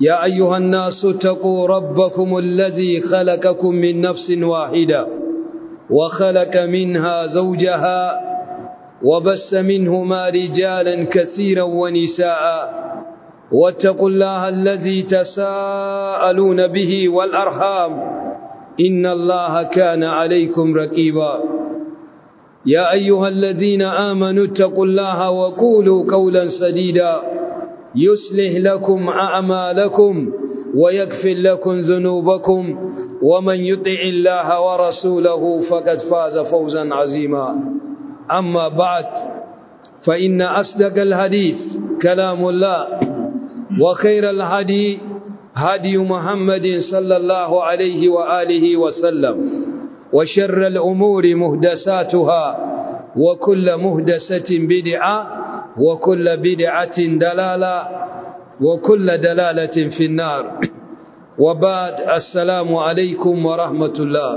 يا أيها الناس اتقوا ربكم الذي خلقكم من نفس واحدة وخلق منها زوجها وبس منهما رجالا كثيرا ونساء واتقوا الله الذي تساءلون به والأرحام إن الله كان عليكم رقيبا يا أيها الذين آمنوا اتقوا الله وقولوا قولا سديدا يصلح لكم أعمالكم ويغفر لكم ذنوبكم ومن يطع الله ورسوله فقد فاز فوزا عظيما أما بعد فإن أصدق الحديث كلام الله وخير الهدي هدي محمد صلى الله عليه وآله وسلم وشر الأمور مهدساتها وكل مهدسة بدعة وكل بدعة دلالة وكل دلالة في النار وبعد السلام عليكم ورحمة الله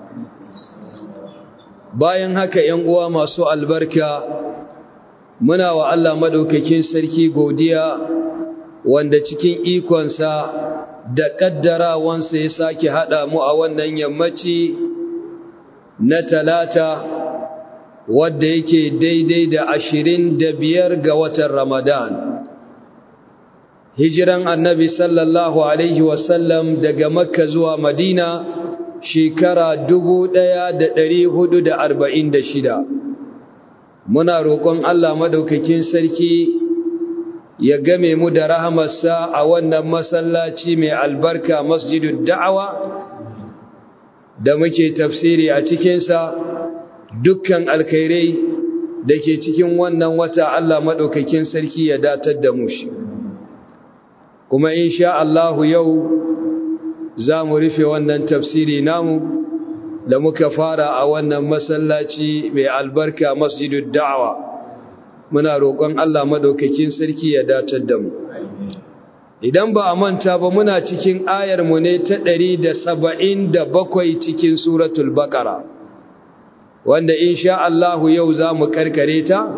bayan haka ‘yan uwa masu albarka muna wa Allah madaukakin sarki godiya wanda cikin ikonsa da ƙaddarawansa ya sake haɗa mu a wannan yammaci na talata wadda yake daidai da ashirin da biyar ga watan Ramadan. Hijiran annabi sallallahu Alaihi wasallam daga Makka zuwa Madina shekara dubu ɗaya da ɗari hudu da arba'in da shida. Muna roƙon Allah madaukakin sarki ya game mu da rahamarsa a wannan masallaci mai albarka masjidun da'awa da muke tafsiri a cikinsa. dukkan alkhairai da ke cikin wannan wata Allah maɗaukakin sarki ya datar da mu shi kuma insha Allahu yau za mu rufe wannan tafsiri namu da muka fara a wannan masallaci mai albarka masjidud da'awa muna roƙon Allah maɗaukakin sarki ya datar da mu idan ba a manta ba muna cikin ayar mu ne ta ɗari da saba'in da bakwai cikin suratul baƙara wanda insha Allahu yau za mu karkare ta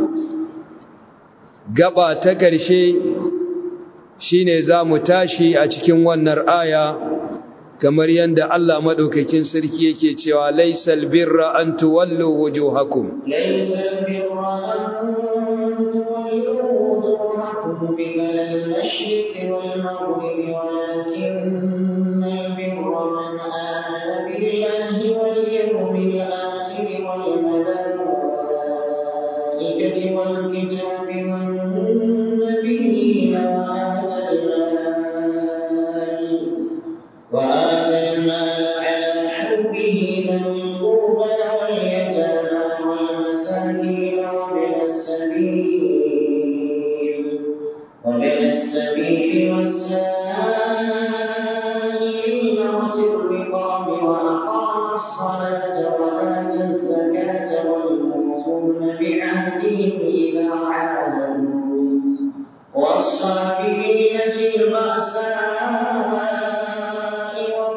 gaba ta ƙarshe shine za mu tashi a cikin wannan aya kamar yadda Allah madaukakin sarki yake cewa laysal birra an tuwallu wujuhakum laysal birra an tuwallu wujuhakum qibala al-mashriq wal maghrib walakinnal birra man amana billahi wal yawmil akhir والملائكة والكتاب والنبيين وآتى المال وآتى المال على حبه ذوي القربى واليتامى والمساكين وابن السبيل وابن السبيل والسائلين وفي الرقاب وأقام الصلاة وآتى الزكاة والموفون بعهدهم إذا عاهدوا والصابرين في البأساء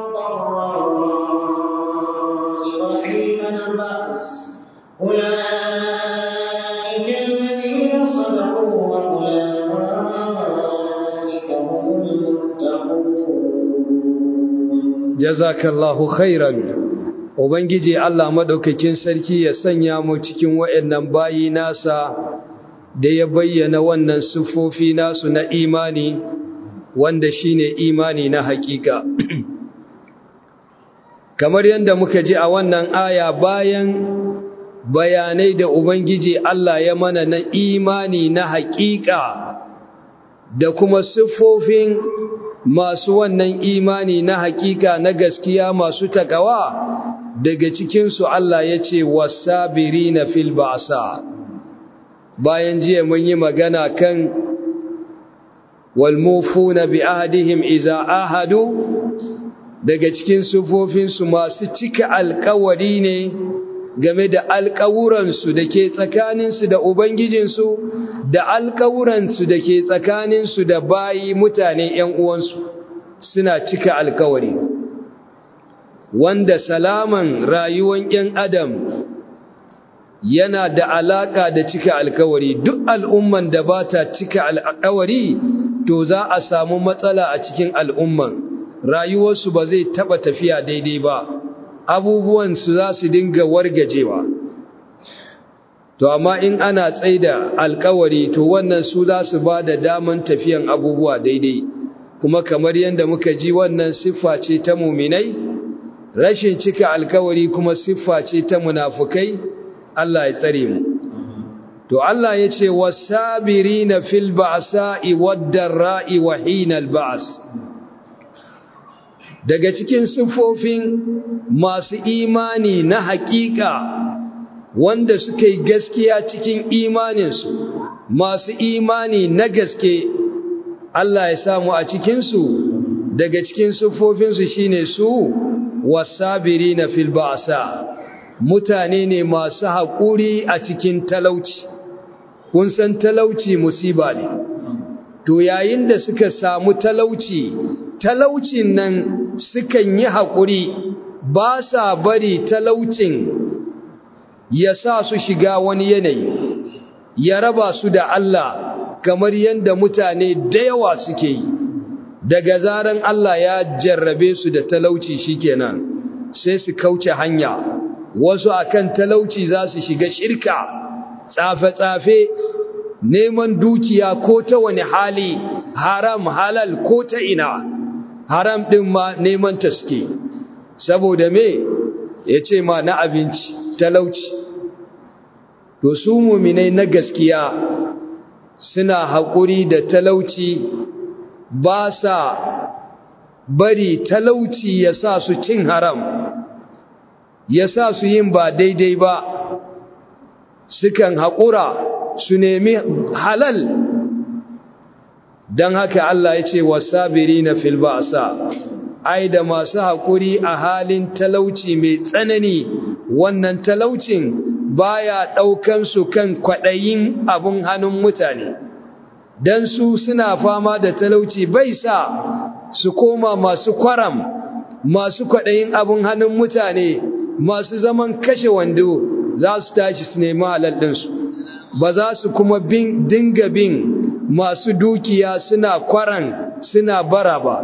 والضراء وحين البأس أولئك الذين صدقوا وأولئك هم المتقون jazakallahu khairan ubangiji Allah madaukakin sarki ya sanya mu cikin wayannan bayi nasa da ya bayyana wannan sufofi nasu na imani wanda shine imani na hakika kamar yadda muka ji a wannan aya bayan bayanai da ubangiji Allah ya mana na imani na hakika da kuma siffofin masu wannan imani na hakika na gaskiya masu takawa daga cikinsu Allah ya ce wasabiri na fil ba'sa bayan jiya mun yi magana kan walmufuna bi ahadihim iza ahadu daga cikin sufofinsu masu cika alkawari ne game da alkawuransu da ke tsakaninsu da Ubangijinsu da alkawuransu da ke tsakaninsu da bayi mutane ‘yan uwansu suna cika alkawari wanda salaman rayuwan ‘yan adam yana da alaka da cika alkawari duk al'umman da ba ta cika alkawari to za a samu matsala a cikin al'umman rayuwarsu ba zai taba tafiya daidai ba abubuwan su za su dinga wargajewa to amma in ana tsaida alkawari to wannan su za su ba da daman tafiyan abubuwa daidai kuma kamar yadda muka ji wannan siffa ce ta muminai rashin cika alkawari kuma siffa ce ta munafukai Allah ya tsare mu to Allah ya ce wasabirina fil ba'sa'i wad-dara'i wa hinal ba's daga cikin siffofin masu imani na hakika wanda suka yi gaskiya cikin imaninsu masu imani na gaske Allah ya samu a cikinsu daga cikin siffofinsu shine su wasabirina fil ba'sa mutane ne masu haƙuri a cikin talauci kun san talauci musiba ne to yayin da suka samu talauci talaucin nan sukan yi haƙuri ba sa bari talaucin ya sa su shiga wani yanayi ya raba su da Allah kamar yadda mutane da yawa suke yi daga zaran Allah ya jarrabe su da talauci shikenan sai su kauce hanya wasu akan talauci za su shiga shirka tsafe-tsafe neman dukiya ko ta wani hali haram halal ko ta ina haram ɗin ma neman ta suke saboda me ya ce ma na abinci talauci to su muminai na gaskiya suna haƙuri da talauci ba sa bari talauci ya sa su cin haram ya sa su yin ba daidai ba sukan haƙura su nemi halal don haka Allah ya ce wasabiri na filba'asa ai da masu haƙuri a halin talauci mai tsanani wannan talaucin baya ɗaukan su kan kwaɗayin abin hannun mutane don su suna fama da talauci bai sa su koma masu kwaram masu kwaɗayin abin hannun mutane masu zaman kashe wando za su tashi su nemi halal ɗinsu ba za su kuma bin dinga bin masu dukiya suna kwaran suna bara ba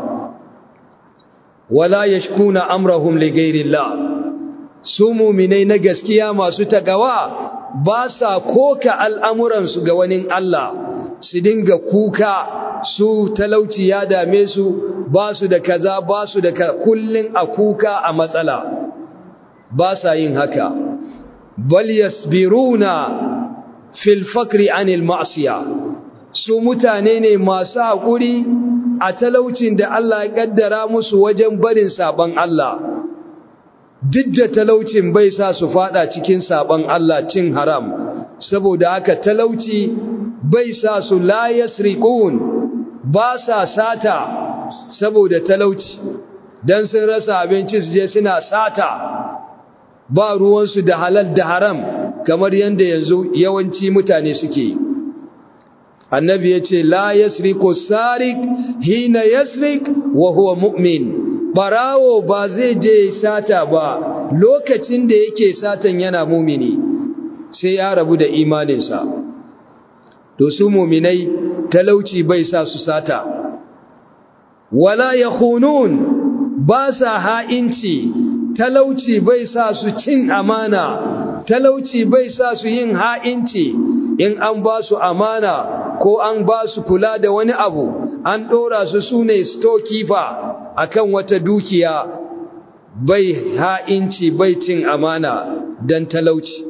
wala yashkuna amrahum li ghairillah su mu'minai na gaskiya masu tagawa ba sa koka al'amuran su ga wani Allah su dinga kuka su talauci ya dame su ba su da kaza ba su da kullun a kuka a matsala ba sa yin haka bal yasbiruna fil fakri anil ma'siya su mutane ne masu haƙuri a talaucin da Allah ya kaddara musu wajen barin saban Allah duk da talaucin bai sa su fada cikin saban Allah cin haram saboda haka talauci bai sa su la yasriqun ba sa sata saboda talauci dan sun rasa abinci su je suna sata ba ruwansu da halal da haram kamar yadda yanzu yawanci mutane suke annabi ya ce la yasriku sarik hina yasrik wa huwa mu'min barawo ba zai je sata ba lokacin da yake satan yana mumini sai ya rabu da imaninsa to su muminai talauci bai sa su sata wala yakhunun ba sa ha'inci talauci bai sa su cin amana talauci bai sa su yin ha'inci in an ba su amana ko an ba su kula da wani abu an ɗora su su ne stokifa a kan wata dukiya bai ha'inci bai cin amana don talauci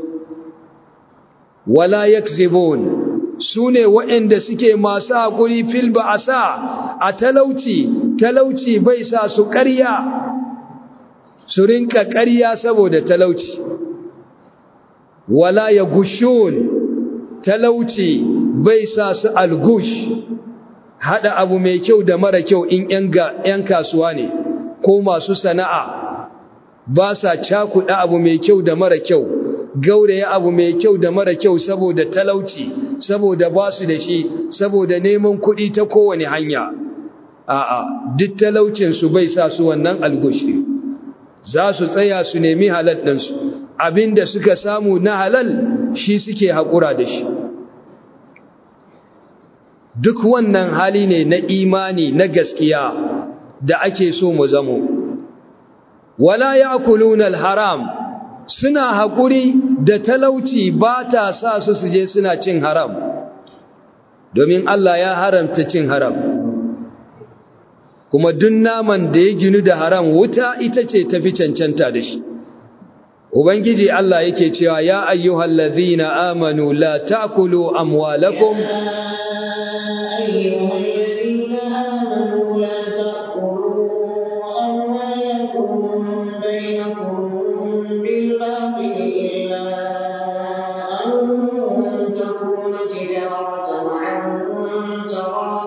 wala yakzibun su ne waɗanda suke masu haƙuri fil ba a sa a talauci talauci bai sa su ƙarya su rinka ƙarya saboda talauci wala ya gushun talauci bai sa su algush hada abu mai kyau da mara kyau in ‘yan kasuwa ne ko masu sana'a ba sa cakuɗa abu mai kyau da mara kyau gauraya abu mai kyau da mara kyau saboda talauci saboda ba su da shi saboda neman kuɗi ta kowane hanya a'a duk talaucinsu bai sa su wannan algushi za su tsaya su nemi halal ɗinsu abinda suka samu na halal shi suke haƙura da shi duk wannan hali ne na imani na gaskiya da ake so mu zamo wala ya'kuluna al-haram suna haƙuri da talauci ba ta sa su su je suna cin haram domin Allah ya haramta cin haram kuma duk naman da ya ginu da haram wuta ita ce tafi cancanta da shi ubangiji Allah yake cewa ya ayyuhal ladzina amanu la ta'kulu amwalakum أيها الذين آمنوا لا تأكلوا أموالكم بينكم بالباطل إلا أن تكون تجارة عن تراض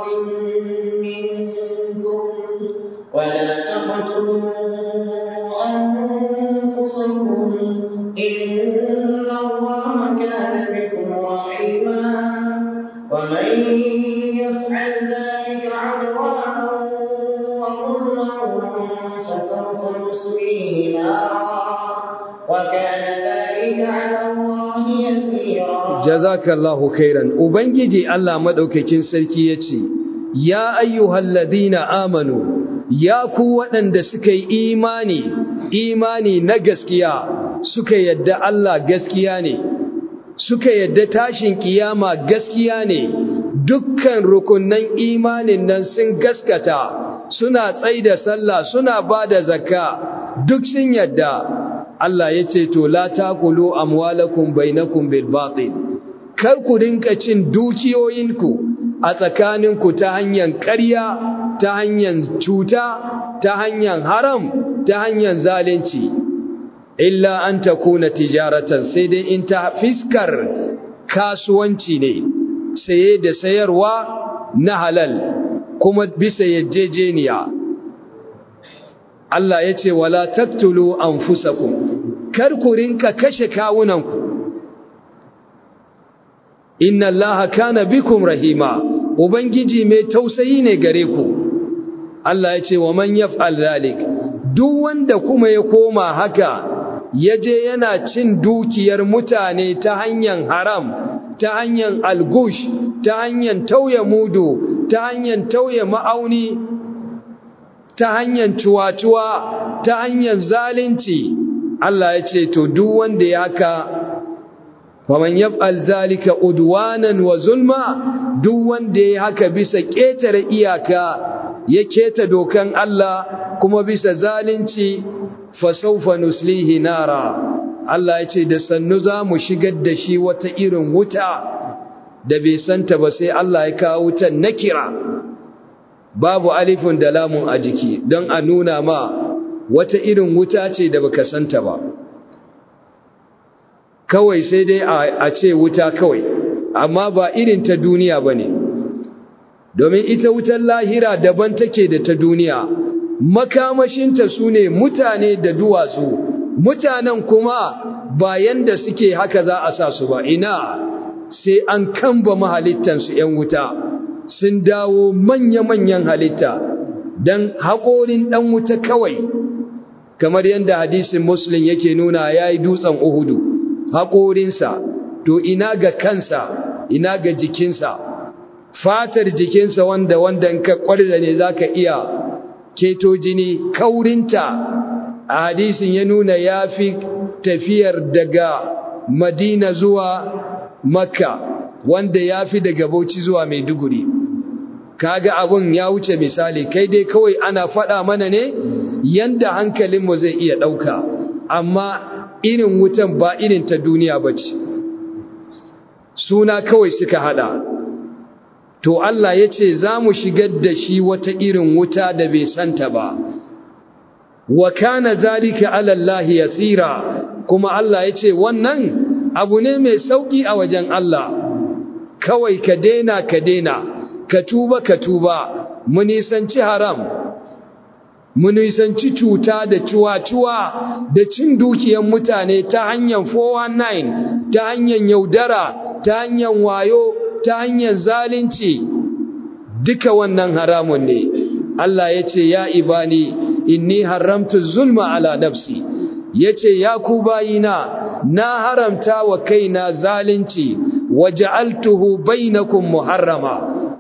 منكم ولا تقتلوا أنفسكم إن الله كان بكم رحيما ومن يفعل ذلك عدوانا وظلما فسوف نصليه نارا وكان ذلك على الله يسيرا jazakallahu khairan ubangiji Allah madaukakin sarki yace ya ayyuhal ladina amanu ya ku waɗanda suka yi imani imani na gaskiya suka yadda Allah gaskiya ne suka yadda tashin kiyama gaskiya ne dukkan rukunnan imanin nan sun gaskata suna tsaida sallah suna bada zakka duk sun yadda Allah yace to la taqulu amwalakum bainakum bil batil kar ku rinka cin dukiyoyinku a tsakaninku ta hanyar ƙarya ta hanyar cuta ta hanyar haram ta hanyar zalunci illa an takuna tijaratan sai dai in ta fiskar kasuwanci ne saye da sayarwa na halal kuma bisa yajejeniya Allah ya ce wala taktulu anfusakum kar ku rinka kashe kawunanku inna allaha kana bikum rahima ubangiji mai tausayi ne gare ku Allah ya ce wa man yaf'al zalik duk wanda kuma ya koma haka yaje yana cin dukiyar mutane ta hanyar haram ta hanyar algush ta hanyar tauye mudu ta hanyar tauye ma'auni ta hanyar cuwa-cuwa ta hanyar zalunci Allah ya ce to duk wanda ya haka faman yaf'al zalika udwanan wa zulma duk wanda ya haka bisa ketare iyaka ya keta dokan Allah kuma bisa zalunci fa sawfa nuslihi nara Allah ya ce da sannu za mu shigar da shi wata irin wuta da bai santa ba sai Allah ya kawo wutan nakira babu alifin da lamun a jiki don a nuna ma wata irin wuta ce da baka santa ba kawai sai dai a ce wuta kawai amma ba irin ta duniya ba ne domin ita wutar lahira daban take da ta duniya makamashinta su ne mutane da duwatsu mutanen kuma bayan da suke haka za a sa su ba ina sai an kamba mahalittansu ‘yan wuta sun dawo manya-manyan halitta don haƙorin ɗan wuta kawai kamar yadda hadisin muslim yake nuna ya yi dutsen uhudu haƙorinsa to ina ga kansa ina ga jikinsa fatar jikinsa wanda wanda ka ƙwarza ne za ka iya keto jini kaurinta a hadisin ya nuna ya fi tafiyar daga madina zuwa makka wanda ya fi daga bauchi zuwa maiduguri kaga abun ya wuce misali kai dai kawai ana faɗa mana ne yanda hankalinmu zai iya ɗauka amma irin wutan ba irin ta duniya ba ce suna kawai suka hada to Allah ya ce za mu shigar da shi wata irin wuta da bai santa ba wa kana zalika ala Allah yasira kuma Allah ya ce wannan abu ne mai sauki a wajen Allah kawai ka dena ka dena ka tuba ka tuba mu nisanci haram mu nisanci cuta da cuwa-cuwa da cin dukiyar mutane ta hanyar 419 ta hanyar yaudara ta hanyar wayo ta hanyar zalunci duka wannan haramun ne Allah ya ce ya ibani inni haramtu zulma ala nafsi ya ce ya ku bayina na haramta wa kaina zalunci wa ja'altuhu bainakum muharrama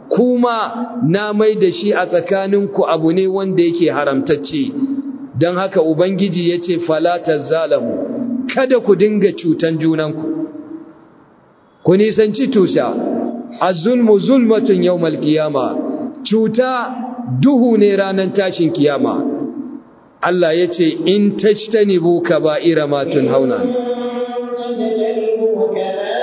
kuma na mai da shi a tsakaninku abu ne wanda yake haramtacce don haka ubangiji ya ce falatar zalamu kada ku dinga cutan junanku ku nisanci tusha azulmu zulmatun yawmal qiyama cuta duhu ne ranar tashin kiyama Allah ya ce in tajtanibu kaba'ira ma tunhauna تجتنبوا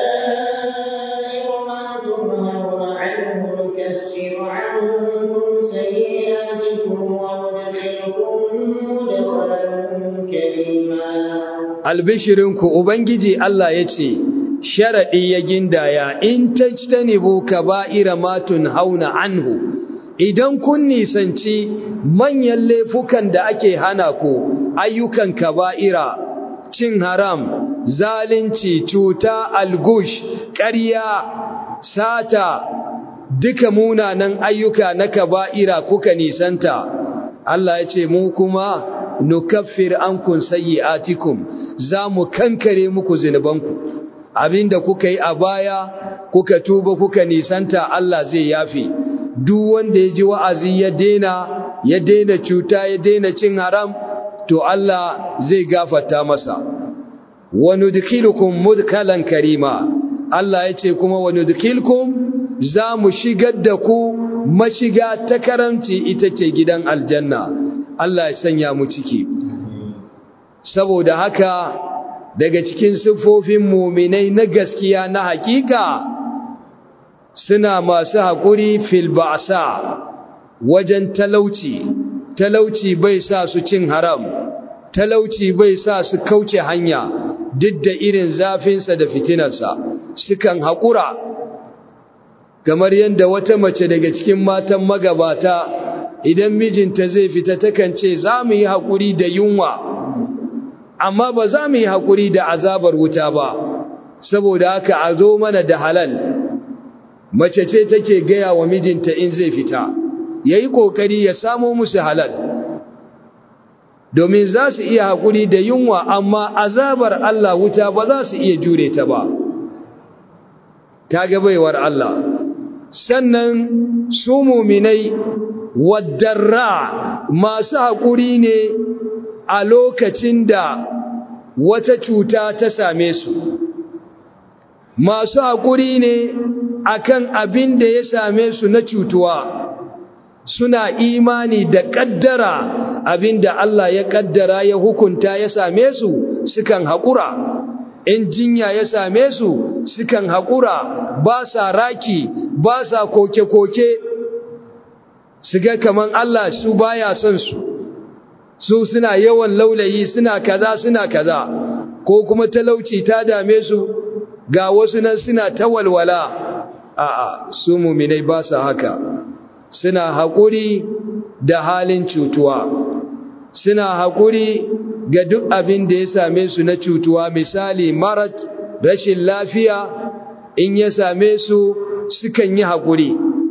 كبائر ما تنهون عنه نكفر عنكم سيئاتكم وندخلكم مدخلا كريما albishirinku ubangiji Allah ya ce sharaɗi ya gindaya in tajtanibu kaba'ira ma tunhauna anhu idan kun nisanci manyan laifukan da ake hana ku ayyukan kaba'ira cin haram zalunci cuta algush ƙarya sata duka munanan ayyuka na kaba'ira kuka nisanta Allah ya ce mu kuma nukaffir ankum sayyi'atikum za mu kankare muku zinubanku abinda kuka yi a baya kuka tuba kuka nisanta Allah zai yafe duk wanda ya ji wa'azi ya dena ya dena cuta ya dena cin haram to Allah zai gafarta masa wa nudkhilukum mudkhalan karima Allah ya ce kuma wa nudkhilkum za mu shigar da ku mashiga ta karamci ita ce gidan aljanna Allah ya sanya mu ciki saboda haka daga cikin siffofin muminai na gaskiya na hakika suna masu haƙuri fil ba'sa wajen talauci talauci bai sa su cin haram talauci bai sa su kauce hanya duk da irin zafinsa da fitinarsa sukan haƙura kamar yadda wata mace daga cikin matan magabata idan mijinta zai fita takan ce za mu yi haƙuri da yunwa amma ba za mu yi haƙuri da azabar wuta ba saboda haka a zo mana da halal mace ce take gaya wa mijinta in zai fita ya yi ƙoƙari ya samo musu halal domin za su iya haƙuri da yunwa amma azabar Allah wuta ba za su iya jure ta ba ta baiwar Allah sannan su muminai wadarra masu haƙuri ne a lokacin da wata cuta ta same su masu haƙuri ne akan abin da ya same su na cutuwa suna imani da ƙaddara abin da Allah ya ƙaddara ya hukunta ya same su sukan haƙura in jinya ya same su sukan haƙura ba sa raki ba sa koke-koke su ga kaman Allah su baya son su su suna yawan laulayi suna kaza suna kaza ko kuma talauci ta dame su ga wasu nan suna ta walwala a'a su muminai ba sa haka suna haƙuri da halin cutuwa suna haƙuri ga duk abin da ya same su na cutuwa misali marat rashin lafiya in ya same su sukan yi haƙuri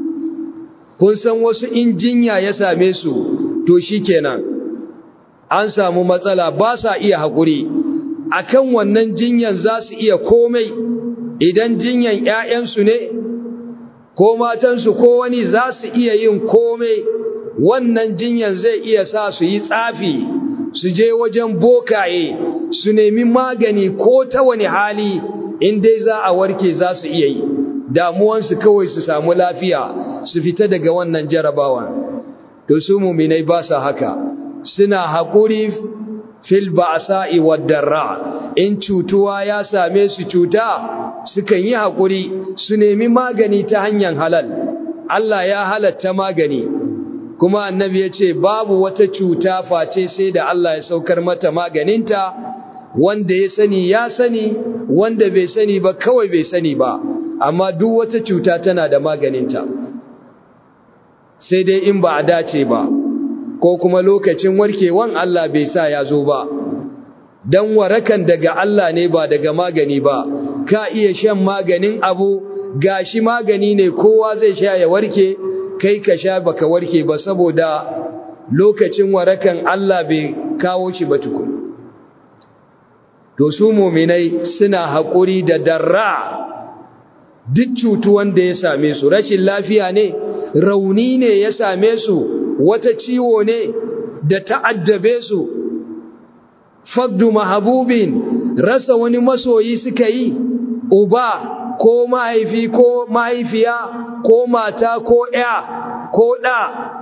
kun san wasu in jinya ya same su to shi kenan an samu matsala ba sa iya haƙuri akan wannan jinyan za su iya komai idan jinyan ‘ya'yansu ne ko matansu ko wani za su iya yin komai wannan jinyan zai iya sa su yi tsafi su je wajen bokaye su nemi magani ko ta wani hali in dai za a warke za su iya yi damuwansu kawai su samu lafiya su fita daga wannan jarabawan to su muminai ba sa haka suna haƙuri fil ba'sa'i wad-darra in cutuwa ya same su cuta sukan yi haƙuri su nemi magani ta hanyar halal Allah ya halatta magani kuma annabi ya ce babu wata cuta face sai da Allah ya saukar mata maganinta wanda ya sani ya sani wanda bai sani ba kawai bai sani ba amma duk wata cuta tana da maganinta sai dai in ba a dace ba ko kuma lokacin warkewan Allah bai sa ya zo ba dan warakan daga Allah ne ba daga magani ba ka iya shan maganin abu gashi magani ne kowa zai sha ya warke kai ka sha baka warke ba saboda lokacin warakan Allah bai kawo shi ba tukun to su muminai suna haƙuri da darra duk cutuwan da ya same su rashin lafiya ne rauni ne ya same su wata ciwo ne da ta'addabe su faddu mahabubin rasa wani masoyi suka yi uba ko mahaifi ko mahaifiya ko mata ko ya ko ɗa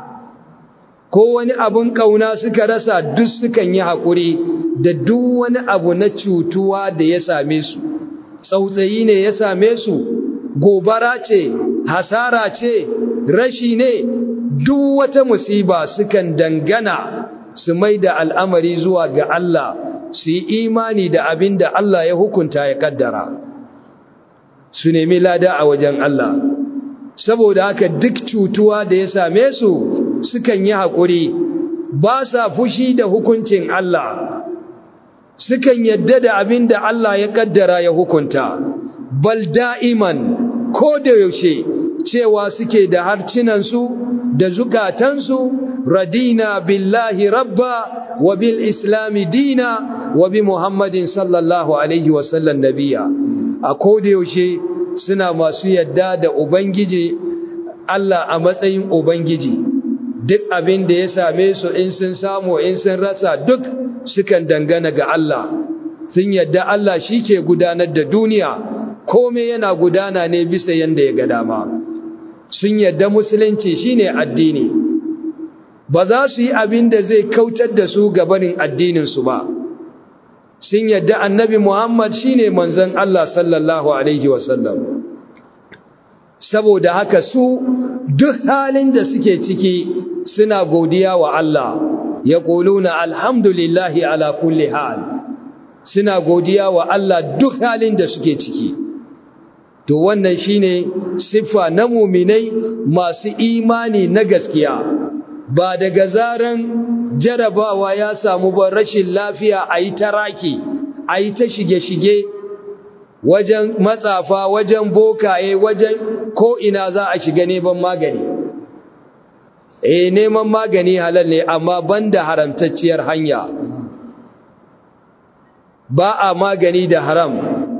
ko wani abun ƙauna suka rasa duk sukan yi haƙuri da duk wani abu na cutuwa da ya same su tsautsayi ne ya same su gobara ce hasara ce rashi ne duk wata musiba sukan dangana su mai da al'amari zuwa ga Allah su yi imani da abin da Allah ya hukunta ya kaddara su nemi lada a wajen Allah saboda haka duk cutuwa da ya same su sukan yi haƙuri ba sa fushi da hukuncin Allah sukan yadda da abin da Allah ya kaddara ya hukunta bal da'iman ko da yaushe cewa suke da harcinansu da zukatansu radina billahi rabba wa bil islami dina wa bi muhammadin sallallahu alaihi wasallam nabiya a ko da yaushe suna masu yadda da ubangiji Allah a matsayin ubangiji duk abin da ya same su in sun samu in sun rasa duk sukan dangana ga Allah sun yadda Allah shi ke gudanar da duniya komai yana gudana ne bisa yanda ya ga dama sun yadda musulunci shine addini ba za su yi abin da zai kautar da su gabanin addininsu ba sun yadda annabi Muhammad shine manzon Allah sallallahu alaihi wasallam saboda haka su duk halin da suke ciki suna godiya wa Allah ya ƙuluna alhamdulillahi ala kulli hal suna godiya wa Allah duk halin da suke ciki to wannan shine siffa na muminai masu imani na gaskiya ba daga zaran jarabawa ya samu ba rashin lafiya a yi taraki a yi ta shige-shige wajen matsafa wajen bokaye wajen ko'ina za a shiga neman magani eh neman magani halal ne amma banda haramtacciyar hanya ba a magani da haram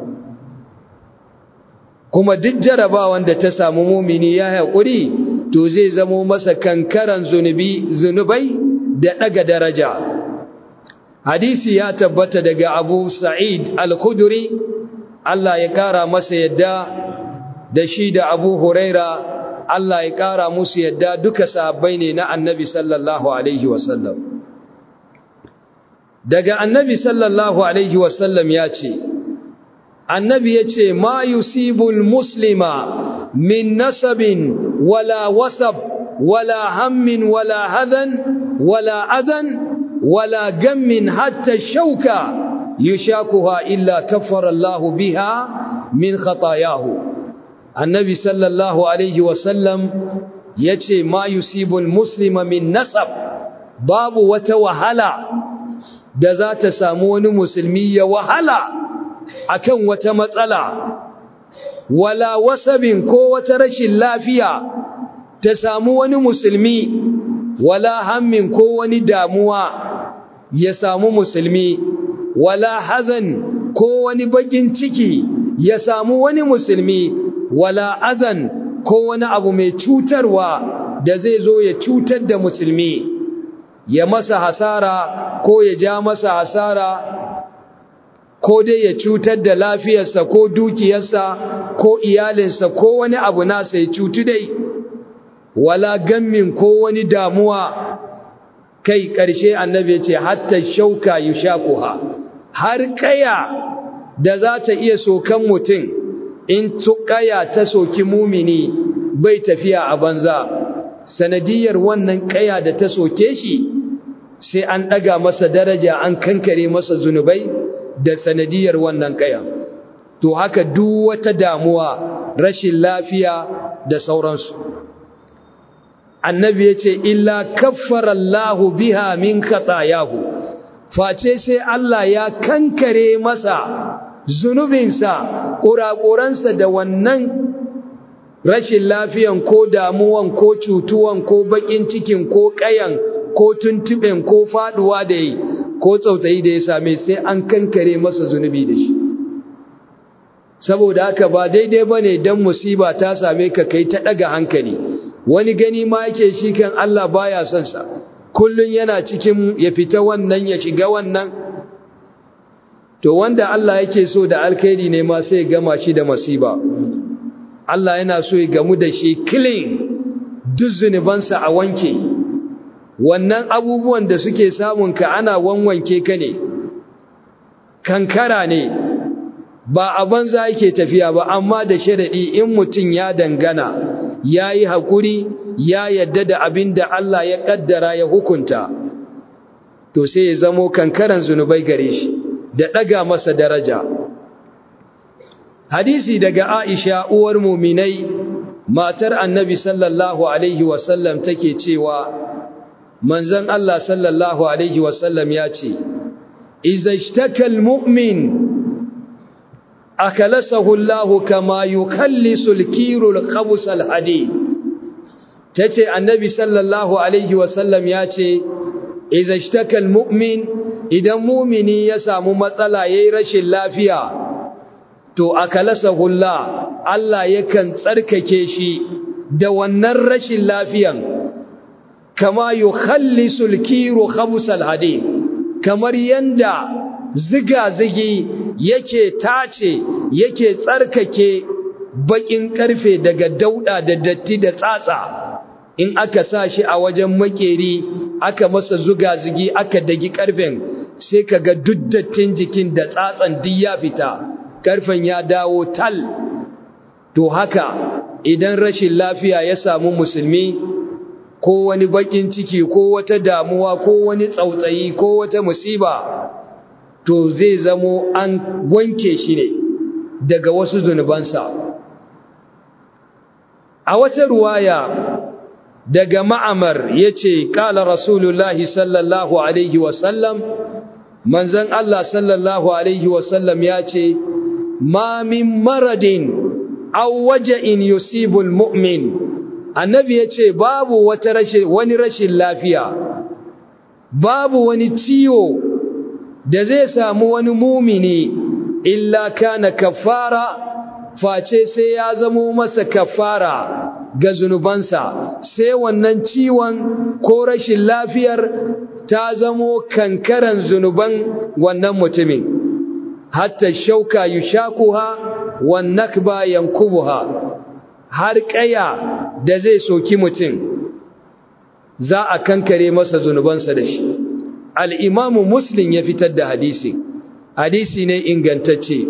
kuma duk jarabawan da ta samu mumini ya haƙuri to zai zamo masa kankaran zunubi zunubai da ɗaga daraja hadisi ya tabbata daga abu sa'id al-khudri Allah ya ƙara masa yadda da shi da abu huraira Allah ya ƙara musu yadda duka sahabbai ne na annabi sallallahu alaihi wasallam daga annabi sallallahu alaihi wasallam ya ce annabi ya ce ma yusibul muslima min nasabin wala wasab wala hammin wala hadan wala adan wala gammin hatta shauka yushakuha illa kaffara Allah biha min khatayahu annabi sallallahu alaihi wasallam ya ce ma yusibul muslima min nasab babu wata wahala da za ta samu wani musulmi ya wahala akan wata matsala wala wasabin ko wata rashin lafiya ta samu wani musulmi wala hammin ko wani damuwa ya samu musulmi wala hazan ko wani bakin ciki ya samu wani musulmi wala azan ko wani abu mai cutarwa da zai zo ya cutar da musulmi ya masa hasara ko ya ja masa hasara ko dai ya cutar da lafiyarsa ko dukiyarsa ko iyalinsa ko wani abu nasa ya cutu dai wala gammin ko wani damuwa kai ƙarshe annabi ya ce hatta shauka yushakuha har kaya da za ta iya sokan mutum in kaya ta soki mumini bai tafiya a banza sanadiyar wannan kaya da ta soke shi sai an ɗaga masa daraja an kankare masa zunubai da sanadiyar wannan kaya to haka duk wata damuwa rashin lafiya da sauransu annabi ya ce illa kaffara Allahu biha min khatayahu face sai Allah ya kankare masa zunubinsa ƙuraƙuransa da wannan rashin lafiyan ko damuwan ko cutuwan ko baƙin cikin ko ƙayan ko tuntuɓen ko faɗuwa da yi ko tsautsayi da ya same sai an kankare masa zunubi da shi saboda haka ba daidai bane dan musiba ta same ka kai ta daga hankali wani gani ma yake shi kan Allah baya son sa kullun yana cikin ya fita wannan ya shiga wannan to wanda Allah yake so da alkhairi ne ma sai gama shi da masiba Allah yana so ya gamu da shi clean duk zunubansa a wanke wannan abubuwan da suke samun ka ana wanwanke ka ne kankara ne ba a banza yake tafiya ba amma da sharadi in mutum ya dangana ya yi haƙuri ya yadda da abin da Allah ya ƙaddara ya hukunta to sai ya zamo kankaran zunubai gare shi da ɗaga masa daraja hadisi daga aisha uwar muminai matar annabi sallallahu alaihi wasallam take cewa manzon Allah sallallahu alaihi wasallam ya ce iza ishtakal mu'min akalasahu Allah kama yukhallisu al-kiru al-khabus al-hadid tace annabi sallallahu alaihi wasallam ya ce iza ishtakal mu'min idan mu'mini ya samu matsala yayin rashin lafiya to akalasahu Allah Allah yakan tsarkake shi da wannan rashin lafiyan kama yukhallisu al-kiru khabus al-hadid kamar yanda ziga-zigi yake tace yake tsarkake bakin karfe daga dauda da datti da tsatsa in aka sa shi a wajen makeri aka masa zuga-zigi aka dagi karfen sai kaga duk dattin jikin da tsatsan duk ya fita karfen ya dawo tal to haka idan rashin lafiya ya samu musulmi ko wani bakin ciki ko wata damuwa ko wani tsautsayi ko wata musiba to zai zamo an wanke shi ne daga wasu zunubansa a wata ruwaya daga ma'amar ya ce ƙala rasulullahi sallallahu alaihi wasallam manzan Allah sallallahu alaihi wasallam ya ce ma min maradin aw waja'in yusibul mu'min annabi ya ce babu wata rashin wani rashin lafiya babu wani ciwo da zai samu wani mumini illa kana kafara face sai ya zamo masa kafara ga zunubansa sai wannan ciwon ko rashin lafiyar ta zamo kankaran zunuban wannan mutumin hatta shauka yushakuha wan nakba yankubuha har kaya da zai soki mutum za a kankare masa zunubansa da shi al'imamu muslim ya fitar da hadisi hadisi ne ingantacce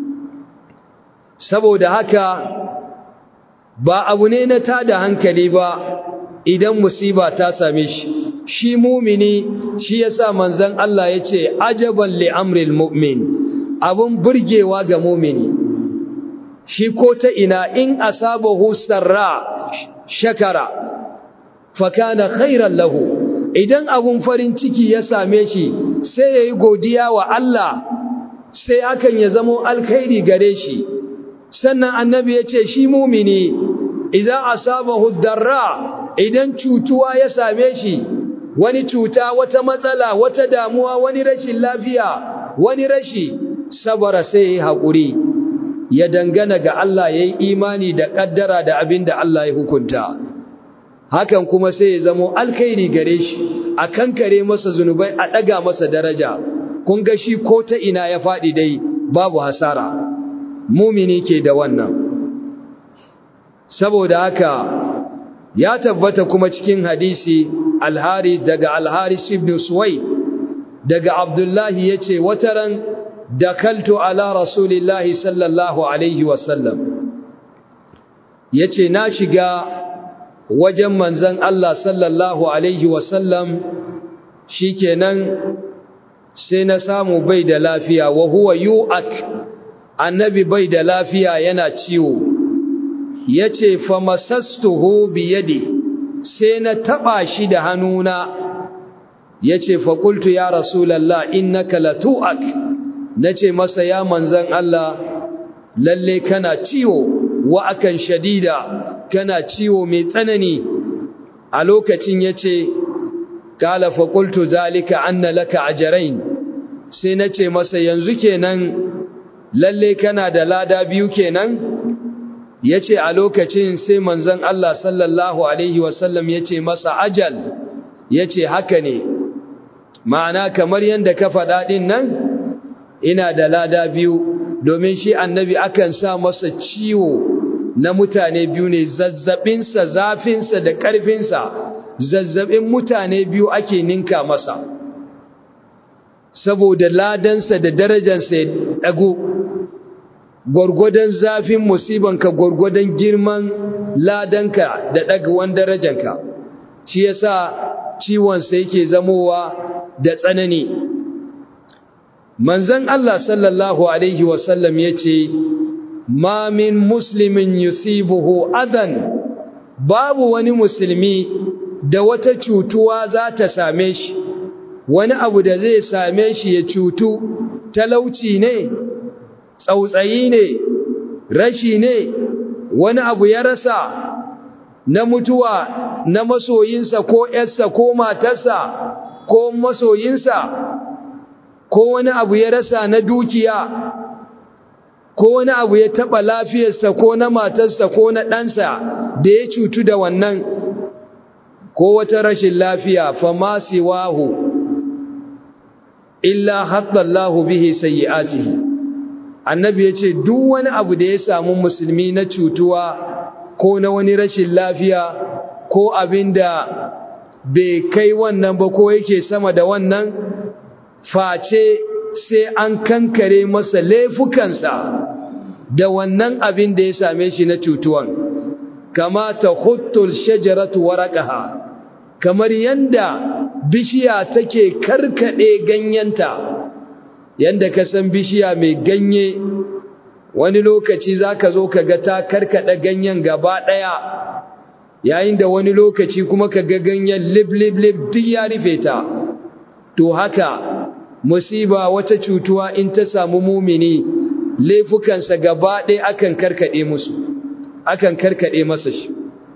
saboda haka ba abu ne na tada hankali ba idan musiba ta same shi shi mumini shi yasa manzon Allah ya ce ajaban li amril mu'min abun burgewa ga mumini shi ko ta ina in asabahu sarra shakara fakana khairan lahu idan abun farin ciki ya same shi sai yayi godiya wa Allah sai hakan ya zamo alkhairi gare shi sannan annabi ya ce shi mumini idan asabahu darra idan cutuwa ya same shi wani cuta wata matsala wata damuwa wani rashin lafiya wani rashi sabara sai ya haƙuri ya dangana ga Allah ya yi imani da ƙaddara da abin da Allah ya hukunta hakan kuma sai ya zamo alkhairi gare shi a kankare masa zunubai a ɗaga masa daraja kun ga shi ko ta ina ya faɗi dai babu hasara mumini ke da wannan saboda haka ya tabbata kuma cikin hadisi alhari daga alharis ibn suwai daga abdullahi ya ce wataran dakaltu ala rasulillahi sallallahu alaihi wasallam ya ce na shiga wajen manzan Allah sallallahu alaihi wasallam shi kenan sai na samu bai da lafiya wa huwa yu'ak annabi bai da lafiya yana ciwo ya ce famasastuhu biyadi sai na taɓa shi da hannuna ya ce faƙultu ya rasulallah innaka latu'ak na ce masa ya manzan Allah lalle kana ciwo wa akan shadida kana ciwo mai tsanani a lokacin ya ce kala faƙultu zalika anna laka ajarain sai na ce masa yanzu kenan lalle kana da lada biyu kenan yace a lokacin sai manzon Allah sallallahu alaihi wasallam yace masa ajal yace haka ne ma'ana kamar yanda ka faɗa din nan ina da lada biyu domin shi annabi akan sa masa ciwo na mutane biyu ne zazzabinsa zafinsa da ƙarfinsa zazzabin mutane biyu ake ninka masa saboda ladansa da darajansa ya ɗago gwargwadon zafin musibanka gwargwadon girman ladanka da ɗagawan darajanka shi yasa ciwonsa yake zamowa da tsanani manzon Allah sallallahu alaihi wasallam yace ma min muslimin yusibuhu adan babu wani musulmi da wata cutuwa za ta same shi wani abu da zai same shi ya cutu talauci ne tsautsayi ne rashi ne wani abu ya rasa na mutuwa na masoyinsa ko ‘yarsa ko matarsa ko masoyinsa ko wani abu ya rasa na dukiya ko wani abu ya taɓa lafiyarsa ko na matarsa ko na ɗansa da ya cutu da wannan ko wata rashin lafiya fama siwahu illa haddallahu bihi sayyi'atihi annabi yace duk wani abu da ya samu musulmi na cutuwa ko na wani rashin lafiya ko abinda bai kai wannan ba ko yake sama da wannan face sai an kankare masa laifukansa da wannan abin da ya same shi na cutuwan kama ta huttul shajaratu waraqaha kamar yanda bishiya take karkade ganyenta yanda ka san bishiya mai ganye wani lokaci zaka zo ka ga ta karkada ganyen gaba daya yayin da wani lokaci kuma ka ga ganyen lib lib lib duk ya rufe ta to haka musiba wata cutuwa in ta samu mumini laifukansa gaba ɗaya akan karkade musu akan karkade masa shi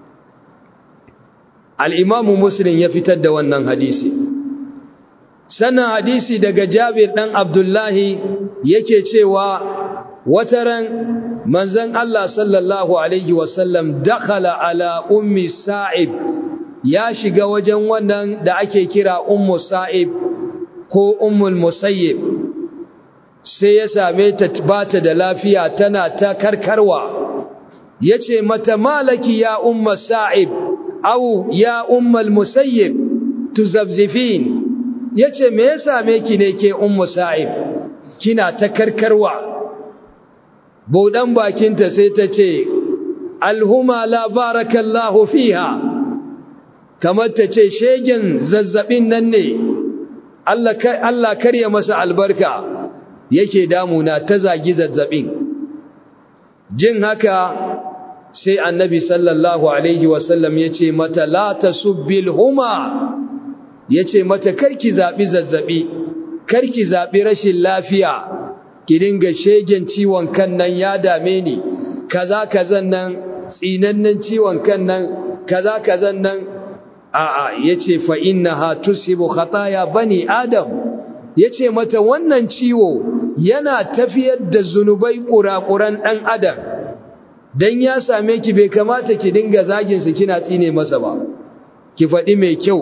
al'imamu muslim ya fitar da wannan hadisi sannan hadisi daga jabir ɗan abdullahi yake cewa wataran manzan Allah sallallahu Alaihi wasallam dakhala ala ummi sa'ib ya shiga wajen wannan da ake kira ummu sa'ib ko ummul musayyib sai ya same ta bata da lafiya tana ta karkarwa yace mata malaki ya umma sa'ib au ya ummal musayyib tuzabzifin yace me ya same ki ne ke ummu sa'ib kina ta karkarwa budan bakinta sai ta ce alhuma la barakallahu fiha kamar ta ce shegen zazzabin nan ne Allah Allah karya masa albarka yake damuna ta zagi zazzabin jin haka sai annabi sallallahu alaihi wasallam ya ce mata la tasubbil huma ya ce mata karki zaɓi zazzaɓi karki zaɓi rashin lafiya ki dinga shegen ciwon kan nan ya dame ni kaza kazan nan tsinannen ciwon kan nan kaza kazan nan a'a yace fa innaha tusibu khataya bani adam yace mata wannan ciwo yana tafiyar da zunubai kurakuran dan adam dan ya same ki bai kamata ki dinga zagin su kina tsine masa ba ki faɗi mai kyau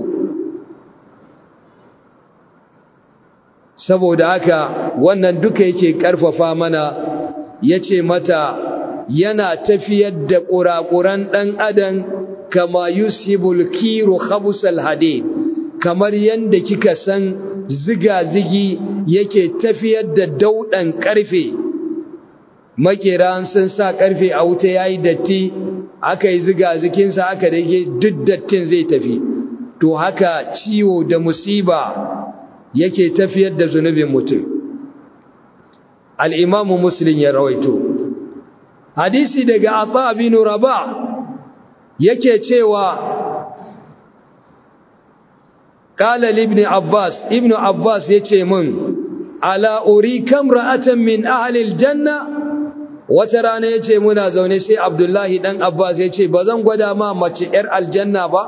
saboda haka wannan duka yake karfafa mana yace mata yana tafiyar da kurakuran dan adam kama yusibul kiru khabusal hadid kamar yanda kika san ziga-zigi yake tafiyar da daudan karfe makiran sun sa karfe a wuta yayi datti aka yi ziga-zikin sa aka dake duk dattin zai tafi to haka ciwo da musiba yake tafiyar da zunubin mutum al-imam muslim ya rawaito hadisi daga ata bin rabah yake cewa kala ibn abbas ibn abbas yace min ala urikam ra'atan min ahli aljanna wata rana yace muna zaune sai abdullahi dan abbas yace bazan gwada ma mace yar aljanna ba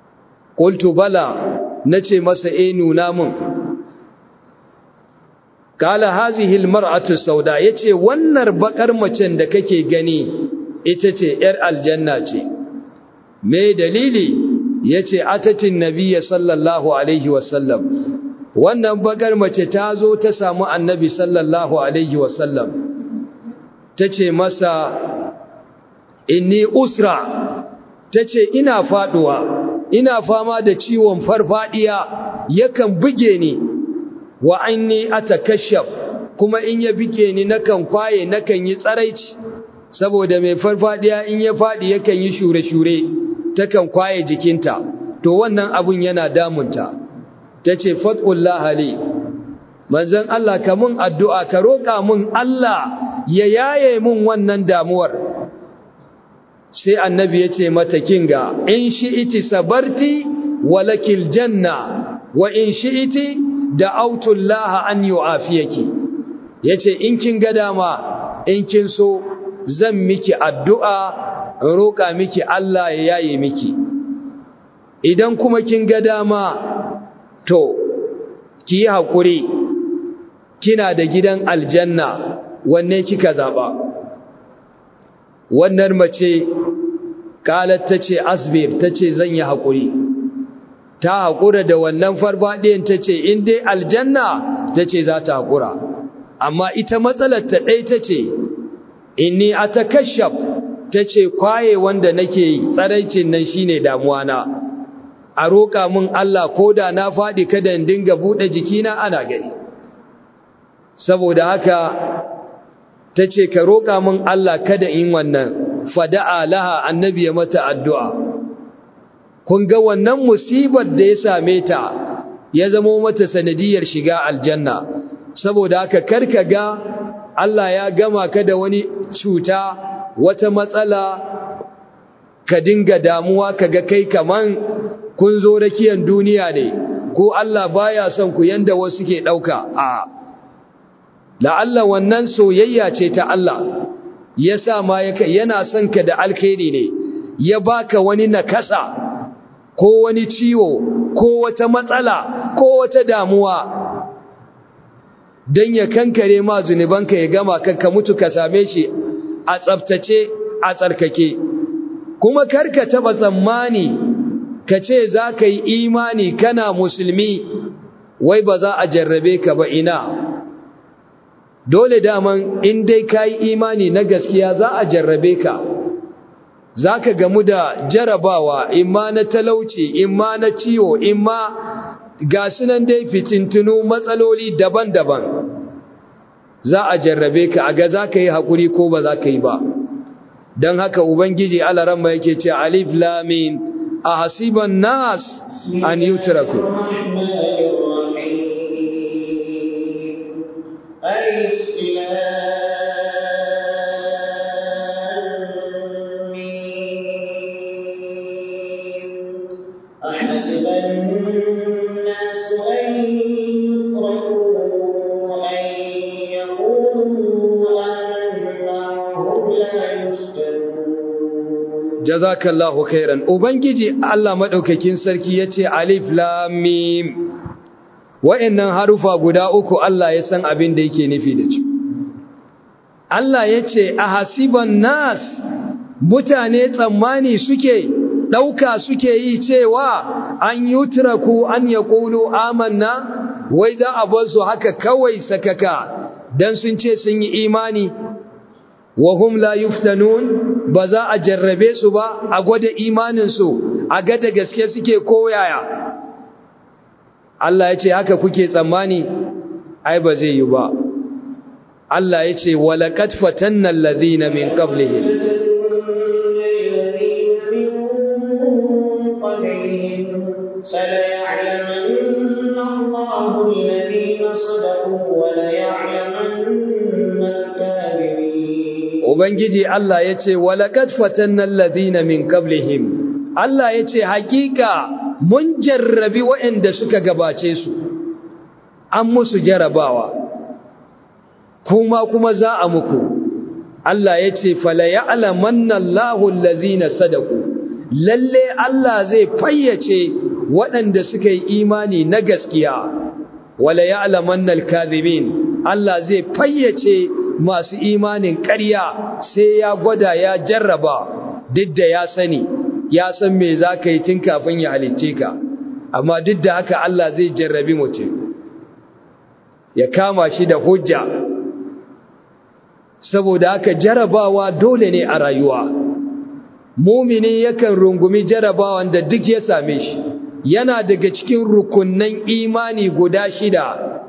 qultu bala nace masa eh nuna mun kala hazihi almar'atu sauda yace wannan bakar macen da kake gani ita ce yar aljanna ce me dalili yace atatin nabiyyi sallallahu alaihi wasallam wannan bakar mace ta zo ta samu annabi sallallahu alaihi wasallam tace masa inni usra tace ina faduwa ina fama da ciwon farfadiya yakan buge ni wa anni atakashaf kuma in ya bige ni nakan kwaye nakan yi tsaraici saboda mai farfadiya in ya fadi yakan yi shure-shure takan kwaye jikinta to wannan abun yana damunta tace fatullah ali manzon Allah ka mun addu'a ka roka mun Allah ya yaye mun wannan damuwar sai annabi yace mata kinga in shi'iti sabarti walakil janna wa in shi'iti da'autullaha an yu'afiyaki yace in kin ga dama in kin so zan miki addu'a roƙa miki Allah ya yaye miki idan kuma kin ga dama to ki yi hakuri kina da gidan aljanna wanne kika zaba wannan mace kalat tace asbir tace zan yi hakuri ta haƙura da wannan farfaɗiyan ta ce in dai aljanna ta ce za ta haƙura amma ita matsalar ta ɗai ta ce inni a ta kashaf ta ce kwaye wanda nake yi tsaraicin nan shi ne damuwana a roƙa min Allah ko da na faɗi kada in dinga buɗe jikina ana gani saboda haka ta ce ka roƙa min Allah kada in wannan fada'a laha annabi ya mata addu'a kun ga wannan musibar da ya same ta ya zama mata sanadiyar shiga aljanna saboda haka karka ga Allah ya gama ka da wani cuta wata matsala ka dinga damuwa kaga kai kaman kun zo rakiyan duniya ne ko Allah baya son ku yanda wasu ke dauka a la'alla wannan soyayya ce ta Allah yasa ma yana son ka da alkhairi ne ya baka wani nakasa ko wani ciwo ko wata matsala ko wata damuwa don ya kankare ma zunubanka ya gama ka mutu ka same shi a tsabtace a tsarkake kuma karka taba tsammani ka ce za ka yi imani kana musulmi wai ba za a jarrabe ka ba ina dole daman in dai ka yi imani na gaskiya za a jarrabe ka za ka gamu da jarabawa imma na talauci imma na ciwo imma ga sunan dai fitintunu matsaloli daban-daban za a jarrabe ka a ga za ka yi haƙuri ko ba za ka yi ba don haka ubangiji alaramma yake ce alif lamin a hasiban nas an yi turaku أحسب الناس أن يتركوا أن يقولوا آمنا وهم لا يفتنون jazakallahu khairan ubangiji Allah madaukakin sarki yace alif lam mim wa'annan harufa guda uku Allah ya san abin da yake nufi da su Allah yace ahasiban nas mutane tsammani suke dauka suke yi cewa an yutraku an yaqulu amanna wai za a bar su haka kawai sakaka dan sun ce sun yi imani wa hum la yuftanun ba za a jarrabe su ba a gwada imaninsu a ga da gaske suke koyaya Allah ya ce haka kuke tsammani ai ba zai yi ba Allah ya ce walaqad fatanna alladhina min qablihim فليعلمن الله الذين صدقوا وليعلمن الكاذبين Ubangiji Allah ya ce, Walaƙad fatannan ladina min qablihim Allah ya ce, Hakika mun jarrabi waɗanda suka gabace su, an musu jarabawa, kuma kuma za a muku. Allah ya ce, Fala ya alamannan lahun lazina sadaku, lalle Allah zai fayyace waɗanda suka yi imani na gaskiya, wala ya alamannan kazibin Allah zai fayyace masu imanin ƙarya sai ya gwada ya jarraba duk da ya sani ya san me za ka yi tun kafin ya halicce ka amma duk da haka Allah zai jarrabi mutum ya kama shi da hujja saboda haka jarabawa dole ne a rayuwa mumini yakan rungumi jarabawan da duk ya same shi yana daga cikin rukunnan imani guda shida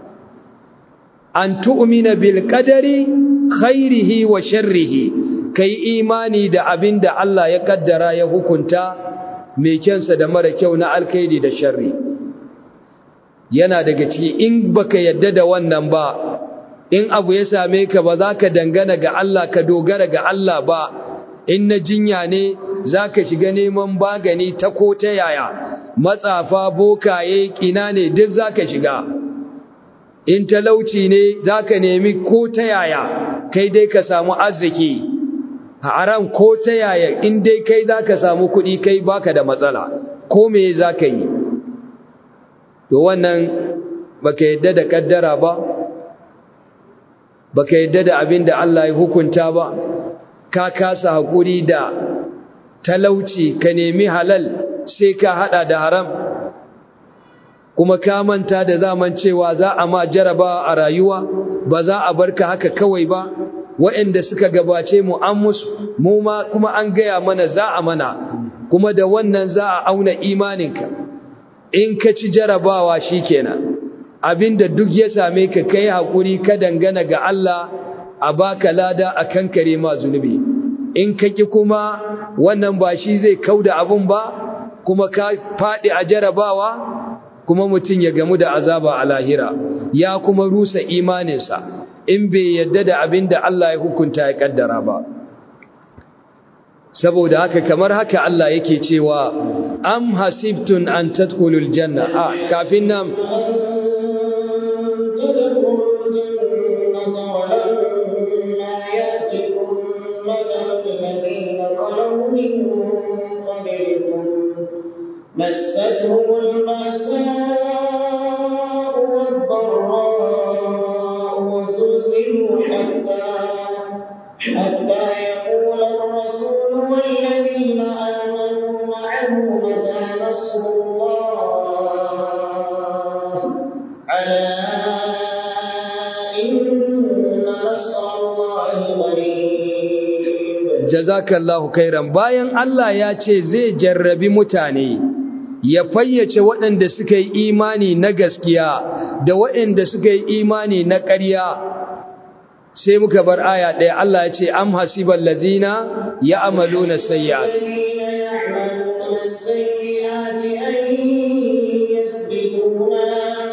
an tu'mina bil qadari khairihi wa sharrihi kai imani da abin da Allah ya kaddara ya hukunta mai kyansa da mara kyau na alkhairi da sharri yana daga ciki in baka yadda da wannan ba in abu ya same ka ba za ka dangana ga Allah ka dogara ga Allah ba in na jinya ne za ka shiga neman bagani ta ko ta yaya matsafa bokaye kina ne duk za ka shiga in talauci ne za ka nemi ko ta yaya kai dai ka samu arziki haram ko ta yaya in dai kai za ka samu kuɗi kai baka da matsala ko me za ka yi to wannan baka yadda da kaddara ba baka yadda da abin da Allah ya hukunta ba ka kasa hakuri da talauci ka nemi halal sai ka hada da haram kuma ka manta da zaman cewa za a ma jaraba a rayuwa ba za a barka haka kawai ba waɗanda suka gabace mu an musu mu ma kuma an gaya mana za a mana kuma da wannan za a auna imaninka in ka ci jarabawa shikenan abinda duk ya same ka kai hakuri ka dangana ga Allah a baka lada a kankare ma zunubi in ka ki kuma wannan ba shi zai kauda abun ba kuma ka fadi a jarabawa kuma mutum ya gamu da azaba a lahira ya kuma rusa imaninsa in bai yadda da abin da Allah ya hukunta ya kaddara ba saboda haka kamar haka Allah yake cewa am hasibtun an tadkhulul janna a kafin nan مستهم البأساء والضراء وزلزلوا حتى حتى يقول الرسول والذين آمنوا معه متى نصر الله ألا إن نصر الله قريب jazakallahu khairan bayan Allah ya ce zai jarrabi mutane ya fayyace waɗanda suka yi imani na gaskiya da waɗanda suka yi imani na ƙarya sai muka bar aya ɗaya Allah ya ce am hasibal lazina ya amalu na sayyat الذين يعملون السيئات أن يسبقونا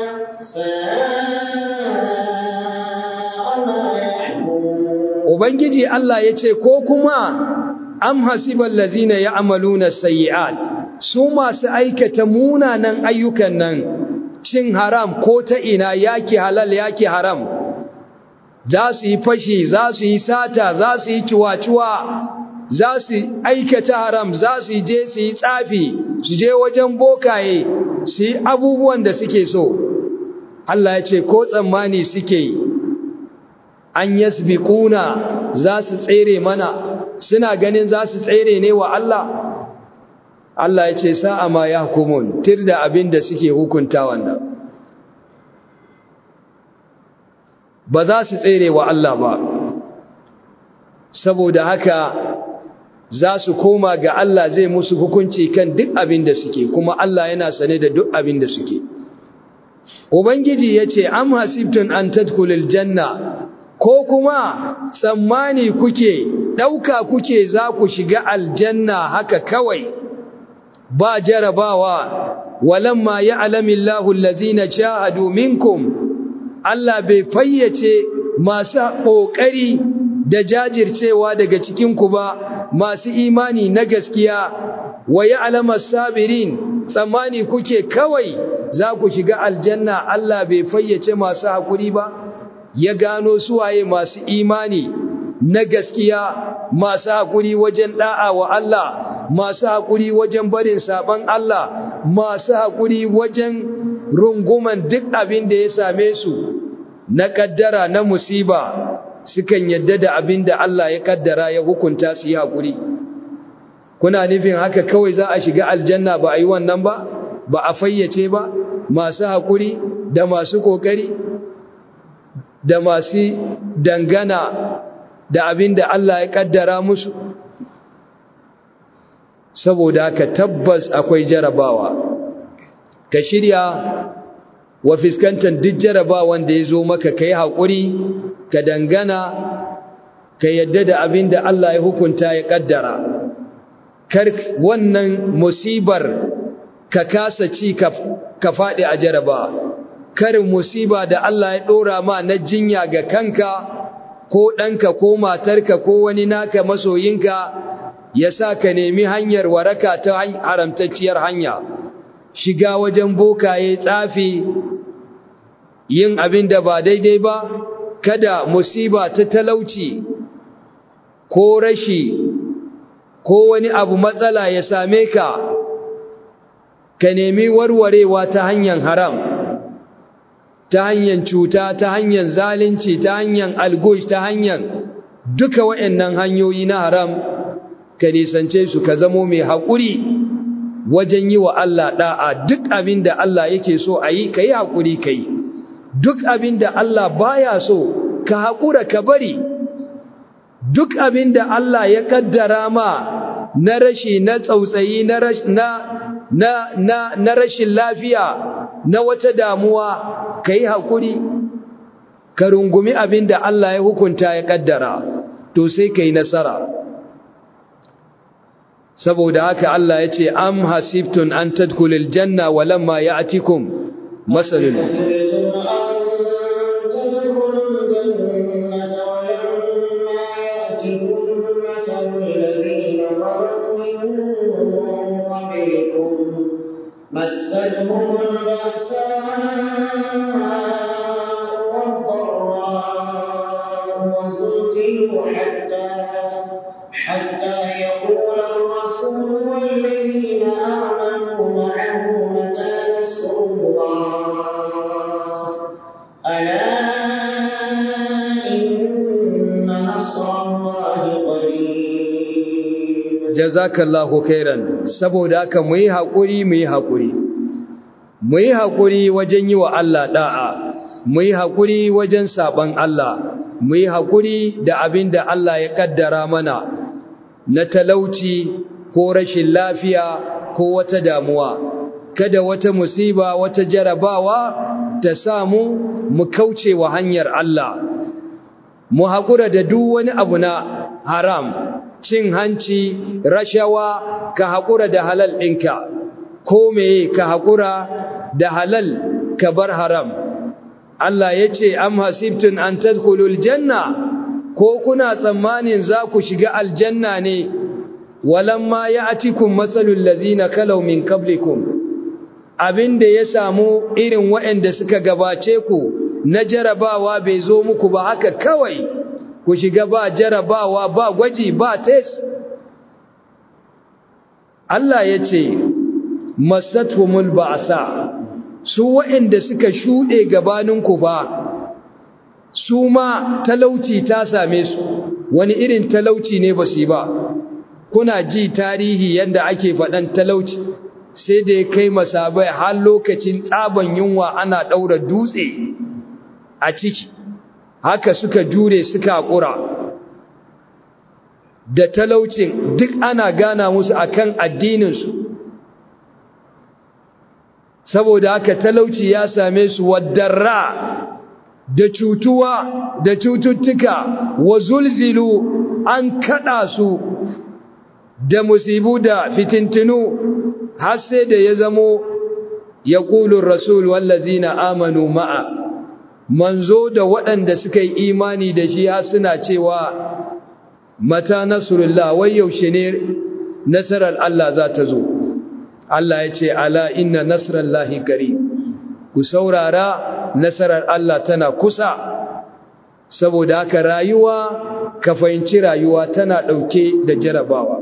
ساء ما يحكمون Ubangiji Allah ya ce ko kuma am hasibal lazina ya amalu na sayyat su masu aikata munanan ayyukan nan cin haram ko ta ina yaki halal yaki haram za su yi fashi za su yi sata za su yi ciwaciwa za su aikata haram za su je su yi tsafi su je wajen bokaye su yi abubuwan da suke so Allah ya ce ko tsammani suke yi an yasbiquna za su tsere mana suna ganin za su tsere ne wa Allah Allah ya ce sa'a ma yahkumun tirda abin da suke hukunta wannan ba za su tsere wa Allah ba saboda haka za su koma ga Allah zai musu hukunci kan duk abin da suke kuma Allah yana sane da duk abin da suke Ubangiji ya ce, Am hasibtun an tadkulil janna, ko kuma tsammani kuke, ɗauka kuke za ku shiga aljanna haka kawai, ba jarabawa, walamma ya alamin lahun shahadu minkum, Allah bai fayyace masu ƙoƙari da jajircewa daga cikinku ba, masu imani na gaskiya, wa ya alamar sabirin, tsammani kuke kawai za ku shiga aljanna Allah bai fayyace masu haƙuri ba ya gano suwaye masu imani na gaskiya masu haƙuri wajen ɗa'a wa Allah masu haƙuri wajen barin saɓon Allah masu haƙuri wajen runguman duk abin da ya same su na kaddara na musiba sukan yadda da abin da Allah ya kaddara ya hukunta su yi haƙuri kuna nufin haka kawai za a shiga aljanna ba a yi wannan ba ba a fayyace ba masu haƙuri da masu ƙoƙari da masu dangana da abin da Allah ya kaddara musu saboda haka tabbas akwai jarabawa ka shirya wa fiskantar duk jarabawan da ya zo maka ka yi haƙuri ka dangana ka yadda da abin da Allah ya hukunta ya kaddara kar wannan musibar ka kasa ci ka faɗi a jaraba kar musiba da Allah ya ɗora ma na jinya ga kanka ko ɗanka ko matarka ko wani naka masoyinka ya sa ka nemi hanyar waraka ta haramtacciyar hanya shiga wajen bokaye tsafi yin abin da ba daidai ba kada musiba ta talauci ko rashi ko wani abu matsala ya same ka ka nemi warwarewa ta hanyar haram ta hanyar cuta ta hanyar zalunci ta hanyar algush ta hanyar duka waɗannan hanyoyi na haram ka nisance su ka zamo mai haƙuri wajen yi wa Allah ɗa'a duk abin da Allah yake so a yi ka yi haƙuri ka yi duk abin da Allah baya so ka haƙura ka bari duk abin da Allah ya kaddara ma na rashi na tsautsayi na na na na rashin lafiya na wata damuwa ka yi haƙuri ka rungumi abin da Allah ya hukunta ya kaddara to sai ka yi nasara saboda haka Allah ya ce am hasibtun an tadkhulul janna walamma ya'tikum masalul مستهم البأساء والضراء وزلزلوا حتى حتى يقول الرسول والذين آمنوا معه متى نصر الله ألا إن نصر الله قريب jazakallahu khairan saboda haka mu yi haƙuri mu yi haƙuri mu yi haƙuri wajen yi wa Allah da'a mu yi haƙuri wajen saban Allah mu yi haƙuri da abin da Allah ya ƙaddara mana na talauci ko rashin lafiya ko wata damuwa kada wata musiba wata jarabawa ta samu mu kauce wa hanyar Allah mu haƙura da duk wani abu na haram cin hanci rashawa ka haƙura da halal ɗinka ko meye ka haƙura da halal ka bar haram Allah ya ce am hasibtun an tadkhulul janna ko kuna tsammanin za ku shiga aljanna ne walamma ya'tikum masalul ladzina kalaw min qablikum abinda ya samu irin waɗanda suka gabace ku na jarabawa bai zo muku ba haka kawai ku shiga ba jarabawa ba gwaji ba test Allah ya ce masatumul ba'sa su waɗanda suka shuɗe gabaninku ba su ma talauci ta same su wani irin talauci ne ba su yi ba kuna ji tarihi yadda ake faɗan talauci sai da ya kai masabai har lokacin tsaban yunwa ana ɗaura dutse a ciki haka suka jure suka haƙura da talaucin duk ana gana musu akan addininsu saboda haka talauci ya same su wadarra da cutuwa da cututtuka wa zulzilu an kada su da musibu da fitintinu har sai da ya zamo ya ƙulun rasul wallazina amanu ma'a manzo da waɗanda suka yi imani da shi har suna cewa mata nasrullah wai yaushe ne nasarar Allah za ta zo Allah ya ce ala inna nasrallahi qarib ku saurara nasarar Allah tana kusa saboda haka rayuwa ka fahimci rayuwa tana ɗauke da jarabawa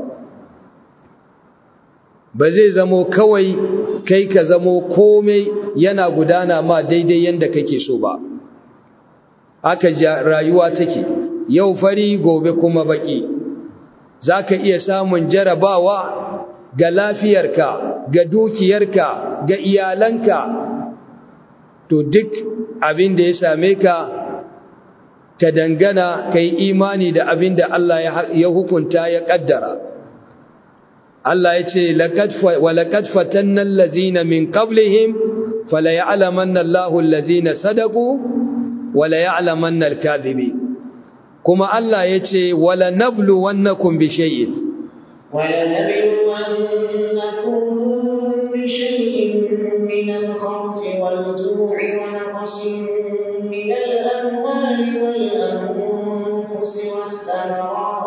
ba zai zamo kawai kai ka zamo komai yana gudana ma daidai yadda kake so ba haka rayuwa take yau fari gobe kuma baki za ka iya samun jarabawa ga lafiyarka ga dukiyarka ga iyalanka to duk abin da ya same ka ka dangana ka yi imani da abin da Allah ya hukunta ya kaddara Allah ya ce walaƙad fatannan lazina min qablihim fala ya'lamanna Allahu allazina sadaku wala ya'lamanna al-kadhibi kuma Allah ya ce wala nablu wannakum bi shay'in wala nablu wannakum bi shay'in min al-khawfi wal-ju'i wa naqsin min al-amwali wal-anfusi was-thamarat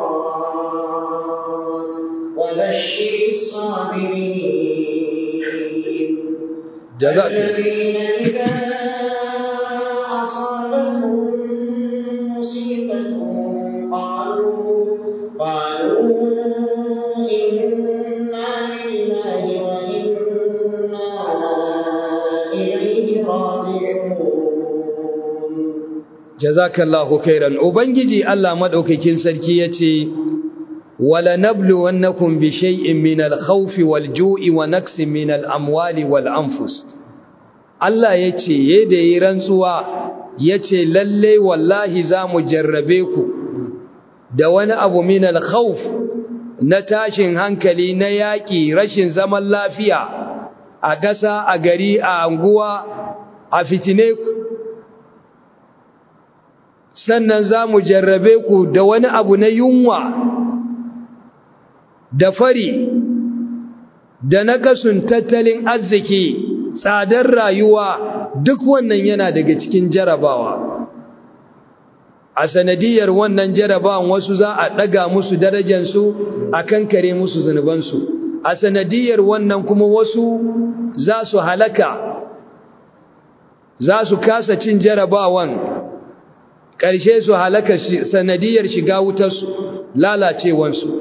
wa bashshir as-sabirin jazakum jazakallahu khairan ubangiji Allah madaukakin sarki yace wala nabluwannakum bi shay'in min al-khawfi wal-ju'i wa naqsin min al-amwali wal-anfus Allah yace yadda yi rantsuwa yace lalle wallahi zamu jarrabe ku da wani abu min al-khawf na tashin hankali na yaki rashin zaman lafiya a ƙasa a gari a anguwa a fitine ku sannan za mu jarrabe ku da wani abu na yunwa da fari da nakasun tattalin arziki tsadar rayuwa duk wannan yana daga cikin jarabawa a sanadiyar wannan jarabawan wasu za a ɗaga musu darajansu a kankare musu zunubansu a sanadiyar wannan kuma wasu za su halaka za su kasa cin jarabawan ƙarshe su halaka sanadiyar shiga wutarsu lalacewansu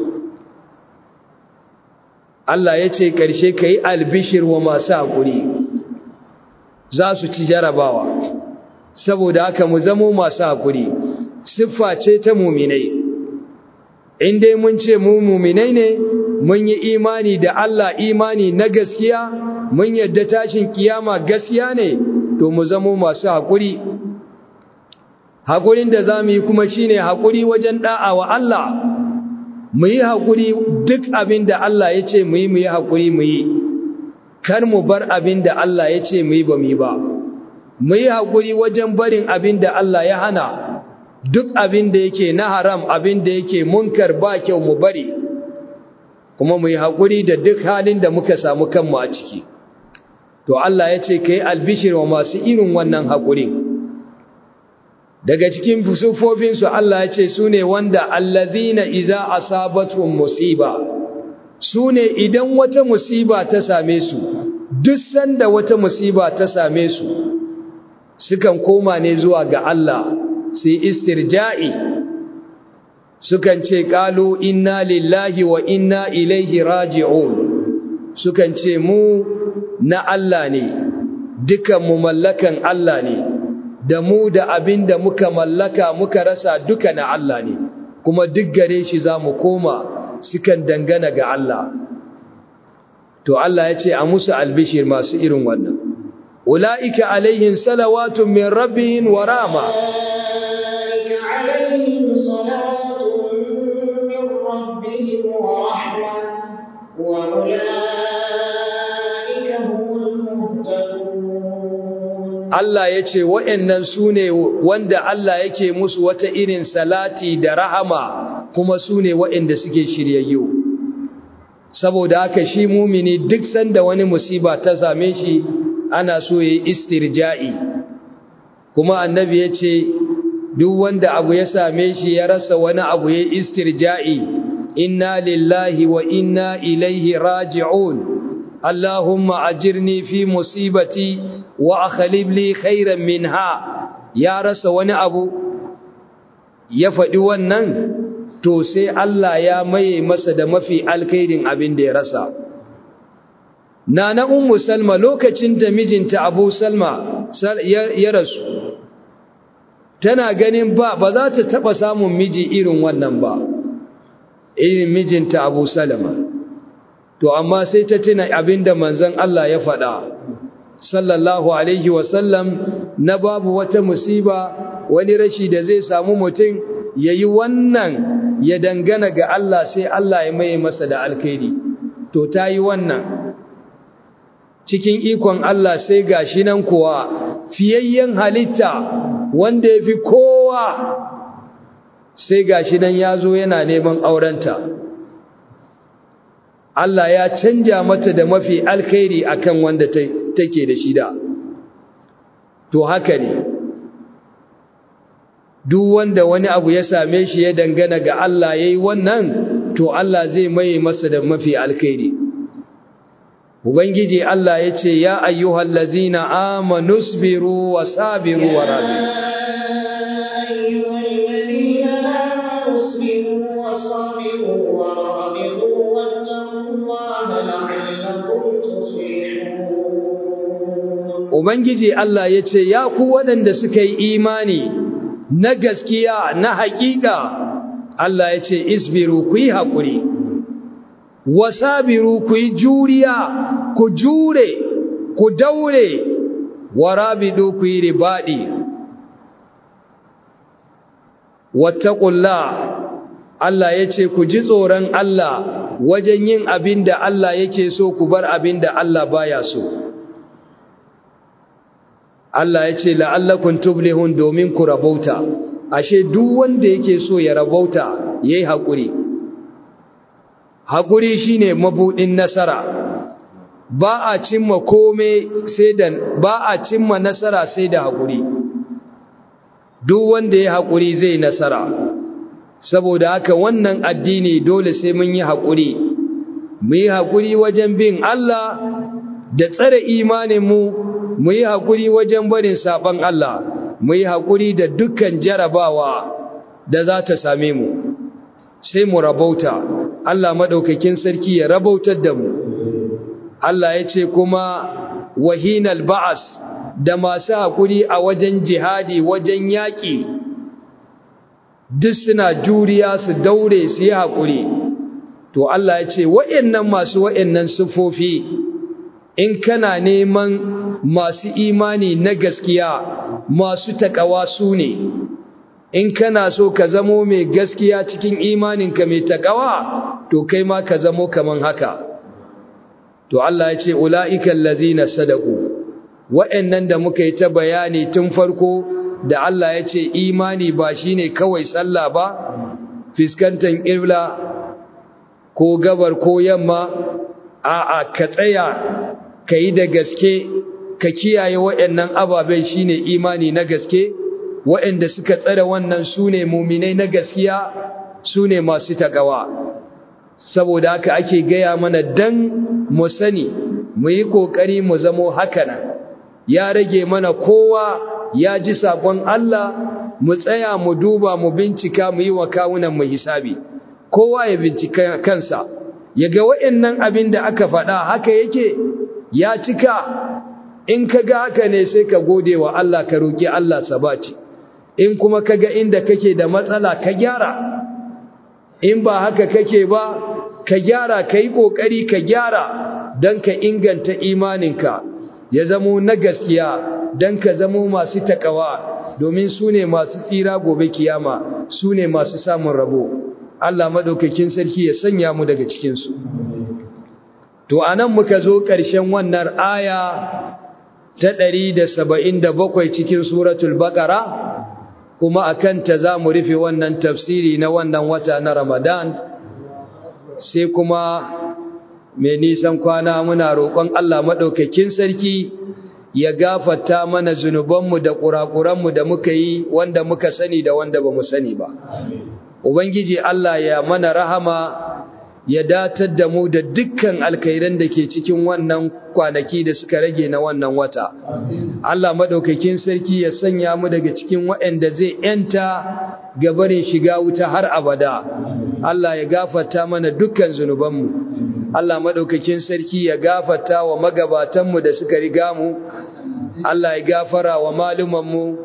Allah ya ce ƙarshe ka yi albishir wa masu haƙuri za su ci jarabawa saboda haka mu zamo masu haƙuri siffa ce ta muminai in dai mun ce mu muminai ne mun yi imani da Allah imani na gaskiya mun yadda tashin kiyama gaskiya ne to mu zamo masu haƙuri haƙurin da za mu yi kuma shi ne haƙuri wajen ɗa'a wa Allah mu yi haƙuri duk abin da Allah ya ce mu yi mu yi haƙuri mu yi kar mu bar abin da Allah ya ce mu yi ba mu yi ba mu yi haƙuri wajen barin abin da Allah ya hana duk abin da yake na haram abin da yake munkar ba kyau mu bari kuma mu yi haƙuri da duk halin da muka samu kanmu a ciki to Allah ya ce ka yi albishir wa masu irin wannan haƙurin daga cikin fusufofinsu Allah ya ce su ne wanda allazina iza asabatuhum musiba su ne idan wata musiba ta same su duk sanda wata musiba ta same su sukan koma ne zuwa ga Allah su istirja'i sukan ce qalu inna lillahi wa inna ilaihi raji'un sukan ce mu na Allah ne dukan mu mallakan Allah ne da mu da abin da muka mallaka muka rasa duka na Allah ne kuma duk gare shi za mu koma sukan dangana ga Allah to Allah ya ce a musu albishir masu irin wannan ula'ika alaihin salawatun min rabbihim wa rama Allah ya ce wa'yannan su ne wanda Allah yake musu wata irin salati da rahama kuma su ne wa'yanda suke shiryayyo. Saboda haka shi mumini duk sanda wani musiba ta same shi ana so ya yi istirja'i. Kuma annabi ya ce, duk wanda abu ya same shi ya rasa wani abu ya yi istirja'i, inna lillahi wa inna ilaihi raji'un. Allahumma ajirni fi musibati wa akhlib li khairan minha ya rasa wani abu ya faɗi wannan to sai Allah ya maye masa da mafi alkhairin abin da ya rasa nana ummu salma lokacin da mijinta abu salma ya rasu tana ganin ba ba za ta taba samun miji irin wannan ba irin mijinta Abu Salama to amma sai ta tuna abinda manzon Allah ya faɗa sallallahu alaihi wasallam na babu wata musiba wani rashi da zai samu mutum yayi wannan ya dangana ga Allah sai Allah ya maye masa da alkhairi to tayi wannan cikin ikon Allah sai gashi nan kuwa fiyayyen halitta wanda yafi kowa sai gashi nan yazo yana neman aurenta Allah ya canja mata da mafi alkhairi akan wanda take da shi da to haka ne duk wanda wani abu ya same shi ya dangana ga Allah yayi wannan to Allah zai maye masa da mafi alkhairi ubangiji Allah yace ya ayyuhal ladzina amanu sabiru wa sabiru wa rabitu Ubangiji Allah ya ce, Ya ku waɗanda suka yi imani na gaskiya na haƙiƙa, Allah ya ce, Isbiru ku yi haƙuri, wasabiru ku yi juriya, ku jure, ku daure, warabidu ku yi ribaɗi. Wattaƙulla, Allah ya ce, Ku ji tsoron Allah wajen yin abin da Allah yake so ku bar abin da Allah baya so. Allah ya ce la'allakun tublihun domin ku rabauta ashe duk wanda yake so ya rabauta yayi hakuri hakuri shine mabudin nasara ba a cimma kome sai da ba a cimma nasara sai da hakuri duk wanda ya hakuri zai nasara saboda haka wannan addini dole sai mun yi hakuri mu yi hakuri wajen bin Allah da tsare imanin mu mu yi haƙuri wajen barin saɓon Allah, mu yi haƙuri da dukkan jarabawa da za ta same mu, sai mu rabauta, Allah maɗaukakin sarki ya rabautar da mu. Allah ya ce kuma wahinal ba'as da masu haƙuri a wajen jihadi wajen yaƙi, duk suna juriya su daure su yi haƙuri. To Allah ya ce, wa'yan masu wa'yan siffofi, in kana neman masu imani na gaskiya masu takawa su ne in kana so ka zamo mai gaskiya cikin imaninka mai takawa to kai ma ka zamo kaman haka to Allah ya ce ula'ikan lazina sadaku wa'annan da muka yi ta bayani tun farko da Allah ya ce imani ba shine kawai sallah ba fiskantar ƙibla ko gabar ko yamma a'a ka tsaya ka yi da gaske ka kiyaye waɗannan ababen shine imani na gaske waɗanda suka tsare wannan sune muminai na gaskiya sune masu takawa saboda haka ake gaya mana dan mu sani mu yi kokari mu zamo hakanan ya rage mana kowa ya ji sakon Allah mu tsaya mu duba mu bincika mu yi wa kawunan mu hisabi kowa ya bincika kansa ya ga waɗannan abin da aka faɗa haka yake ya cika in ka ga haka ne sai ka gode wa Allah ka roƙi Allah sabaci in kuma ka ga inda kake da matsala ka gyara in ba haka kake ba ka gyara ka yi ƙoƙari ka gyara don ka inganta imaninka ya zamo na gaskiya don ka zamo masu taƙawa domin su ne masu tsira gobe kiyama su ne masu samun rabo Allah maɗaukakin sarki ya sanya mu daga cikinsu to anan muka zo ƙarshen wannan aya ta ɗari da saba'in da bakwai cikin suratul baƙara kuma a kanta za mu rufe wannan tafsiri na wannan wata na ramadan sai kuma mai nisan kwana muna roƙon Allah maɗaukakin sarki ya gafata mana zunubanmu da ƙuraƙuranmu da muka yi wanda muka sani da wanda ba mu sani ba ubangiji Allah ya mana rahama ya datar da mu da dukkan alkhairan da ke cikin wannan kwanaki da suka rage na wannan wata. Allah maɗaukakin sarki ya sanya mu daga cikin waɗanda zai ‘yanta gabarin shiga wuta har abada. Allah ya gafata mana dukkan zunubanmu. Allah maɗaukakin sarki ya gafata wa magabatanmu da suka riga mu. Allah ya gafara wa malumanmu.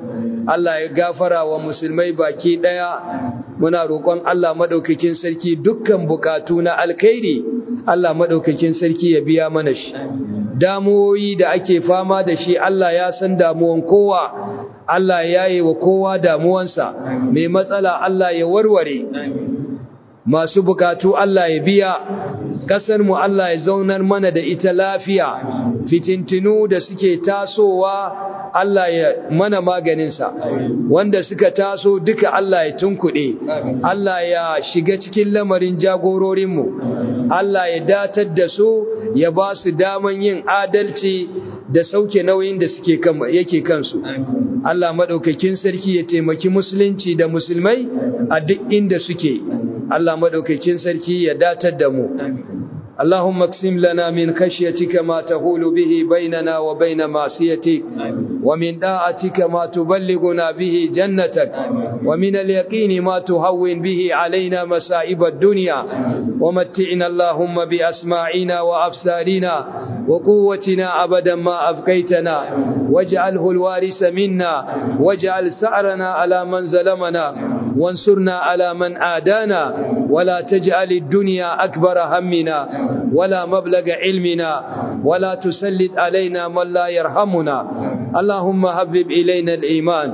Allah ya gafara wa musulmai baki daya muna roƙon Allah madaukakin sarki dukkan bukatu na alkhairi Allah madaukakin sarki ya biya mana shi damuwoyi da ake fama da shi Allah ya san damuwan kowa Allah ya yi wa kowa damuwansa mai matsala Allah ya warware masu bukatu Allah ya biya mu Allah ya zaunar mana da ita lafiya fitintinu da suke tasowa Allah ya mana maganinsa wanda suka taso duka Allah ya tunkuɗe Allah ya shiga cikin lamarin jagororinmu Allah ya datar da su ya ba su daman yin adalci da sauke nauyin da suke yake kansu Allah madaukakin sarki ya taimaki musulunci da musulmai a duk inda suke Allah madaukakin sarki ya datar da mu اللهم اقسم لنا من خشيتك ما تهول به بيننا وبين معصيتك ومن داعتك ما تبلغنا به جنتك ومن اليقين ما تهون به علينا مسائب الدنيا ومتعنا اللهم بأسماعنا وأبصارنا وقوتنا أبدا ما أبقيتنا واجعله الوارث منا واجعل سعرنا على من ظلمنا وانصرنا على من عادانا ولا تجعل الدنيا أكبر همنا ولا مبلغ علمنا ولا تسلط علينا من لا يرحمنا اللهم هبب إلينا الإيمان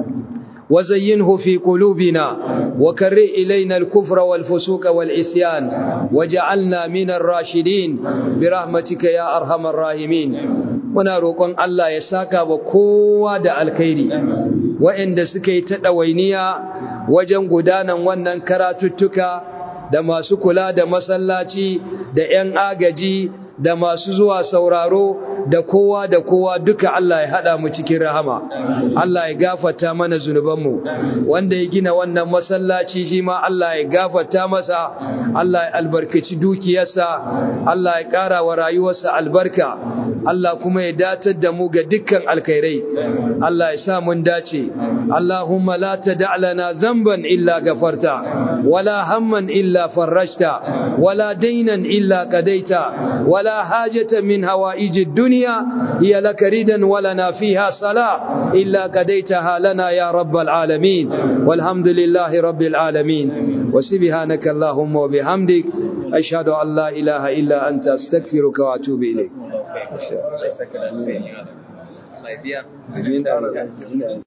وزينه في قلوبنا وكرر إلينا الكفر والفسوق والعصيان وجعلنا من الراشدين برحمتك يا أرحم الراحمين muna roƙon Allah ya saka wa kowa da alkhairi waɗanda suka yi ta ɗawainiya wajen gudanan wannan karatuttuka da masu kula da masallaci da 'yan agaji da masu zuwa sauraro da kowa da kowa duka Allah ya haɗa mu cikin rahama Allah ya gafata mana zunubanmu wanda ya gina wannan masallaci shi ma Allah ya gafata masa Allah ya albarkaci dukiyarsa Allah ya ƙara wa rayuwarsa albarka Allah kuma ya datar da mu ga dukkan alkhairai Allah ya sa mun dace Allahumma la tada' lana dhanban illa gafarta wala hamman illa farajta wala daynan illa qadaita wala hajata min hawaij ad-dunya hiya lak ridan walana fiha salah illa qadaitaha lana ya rabbal alamin walhamdulillahi rabbil alamin wa subhanaka allahumma wa bihamdik ashhadu an la ilaha illa anta astaghfiruka wa atubu ilayk Allah ya biya.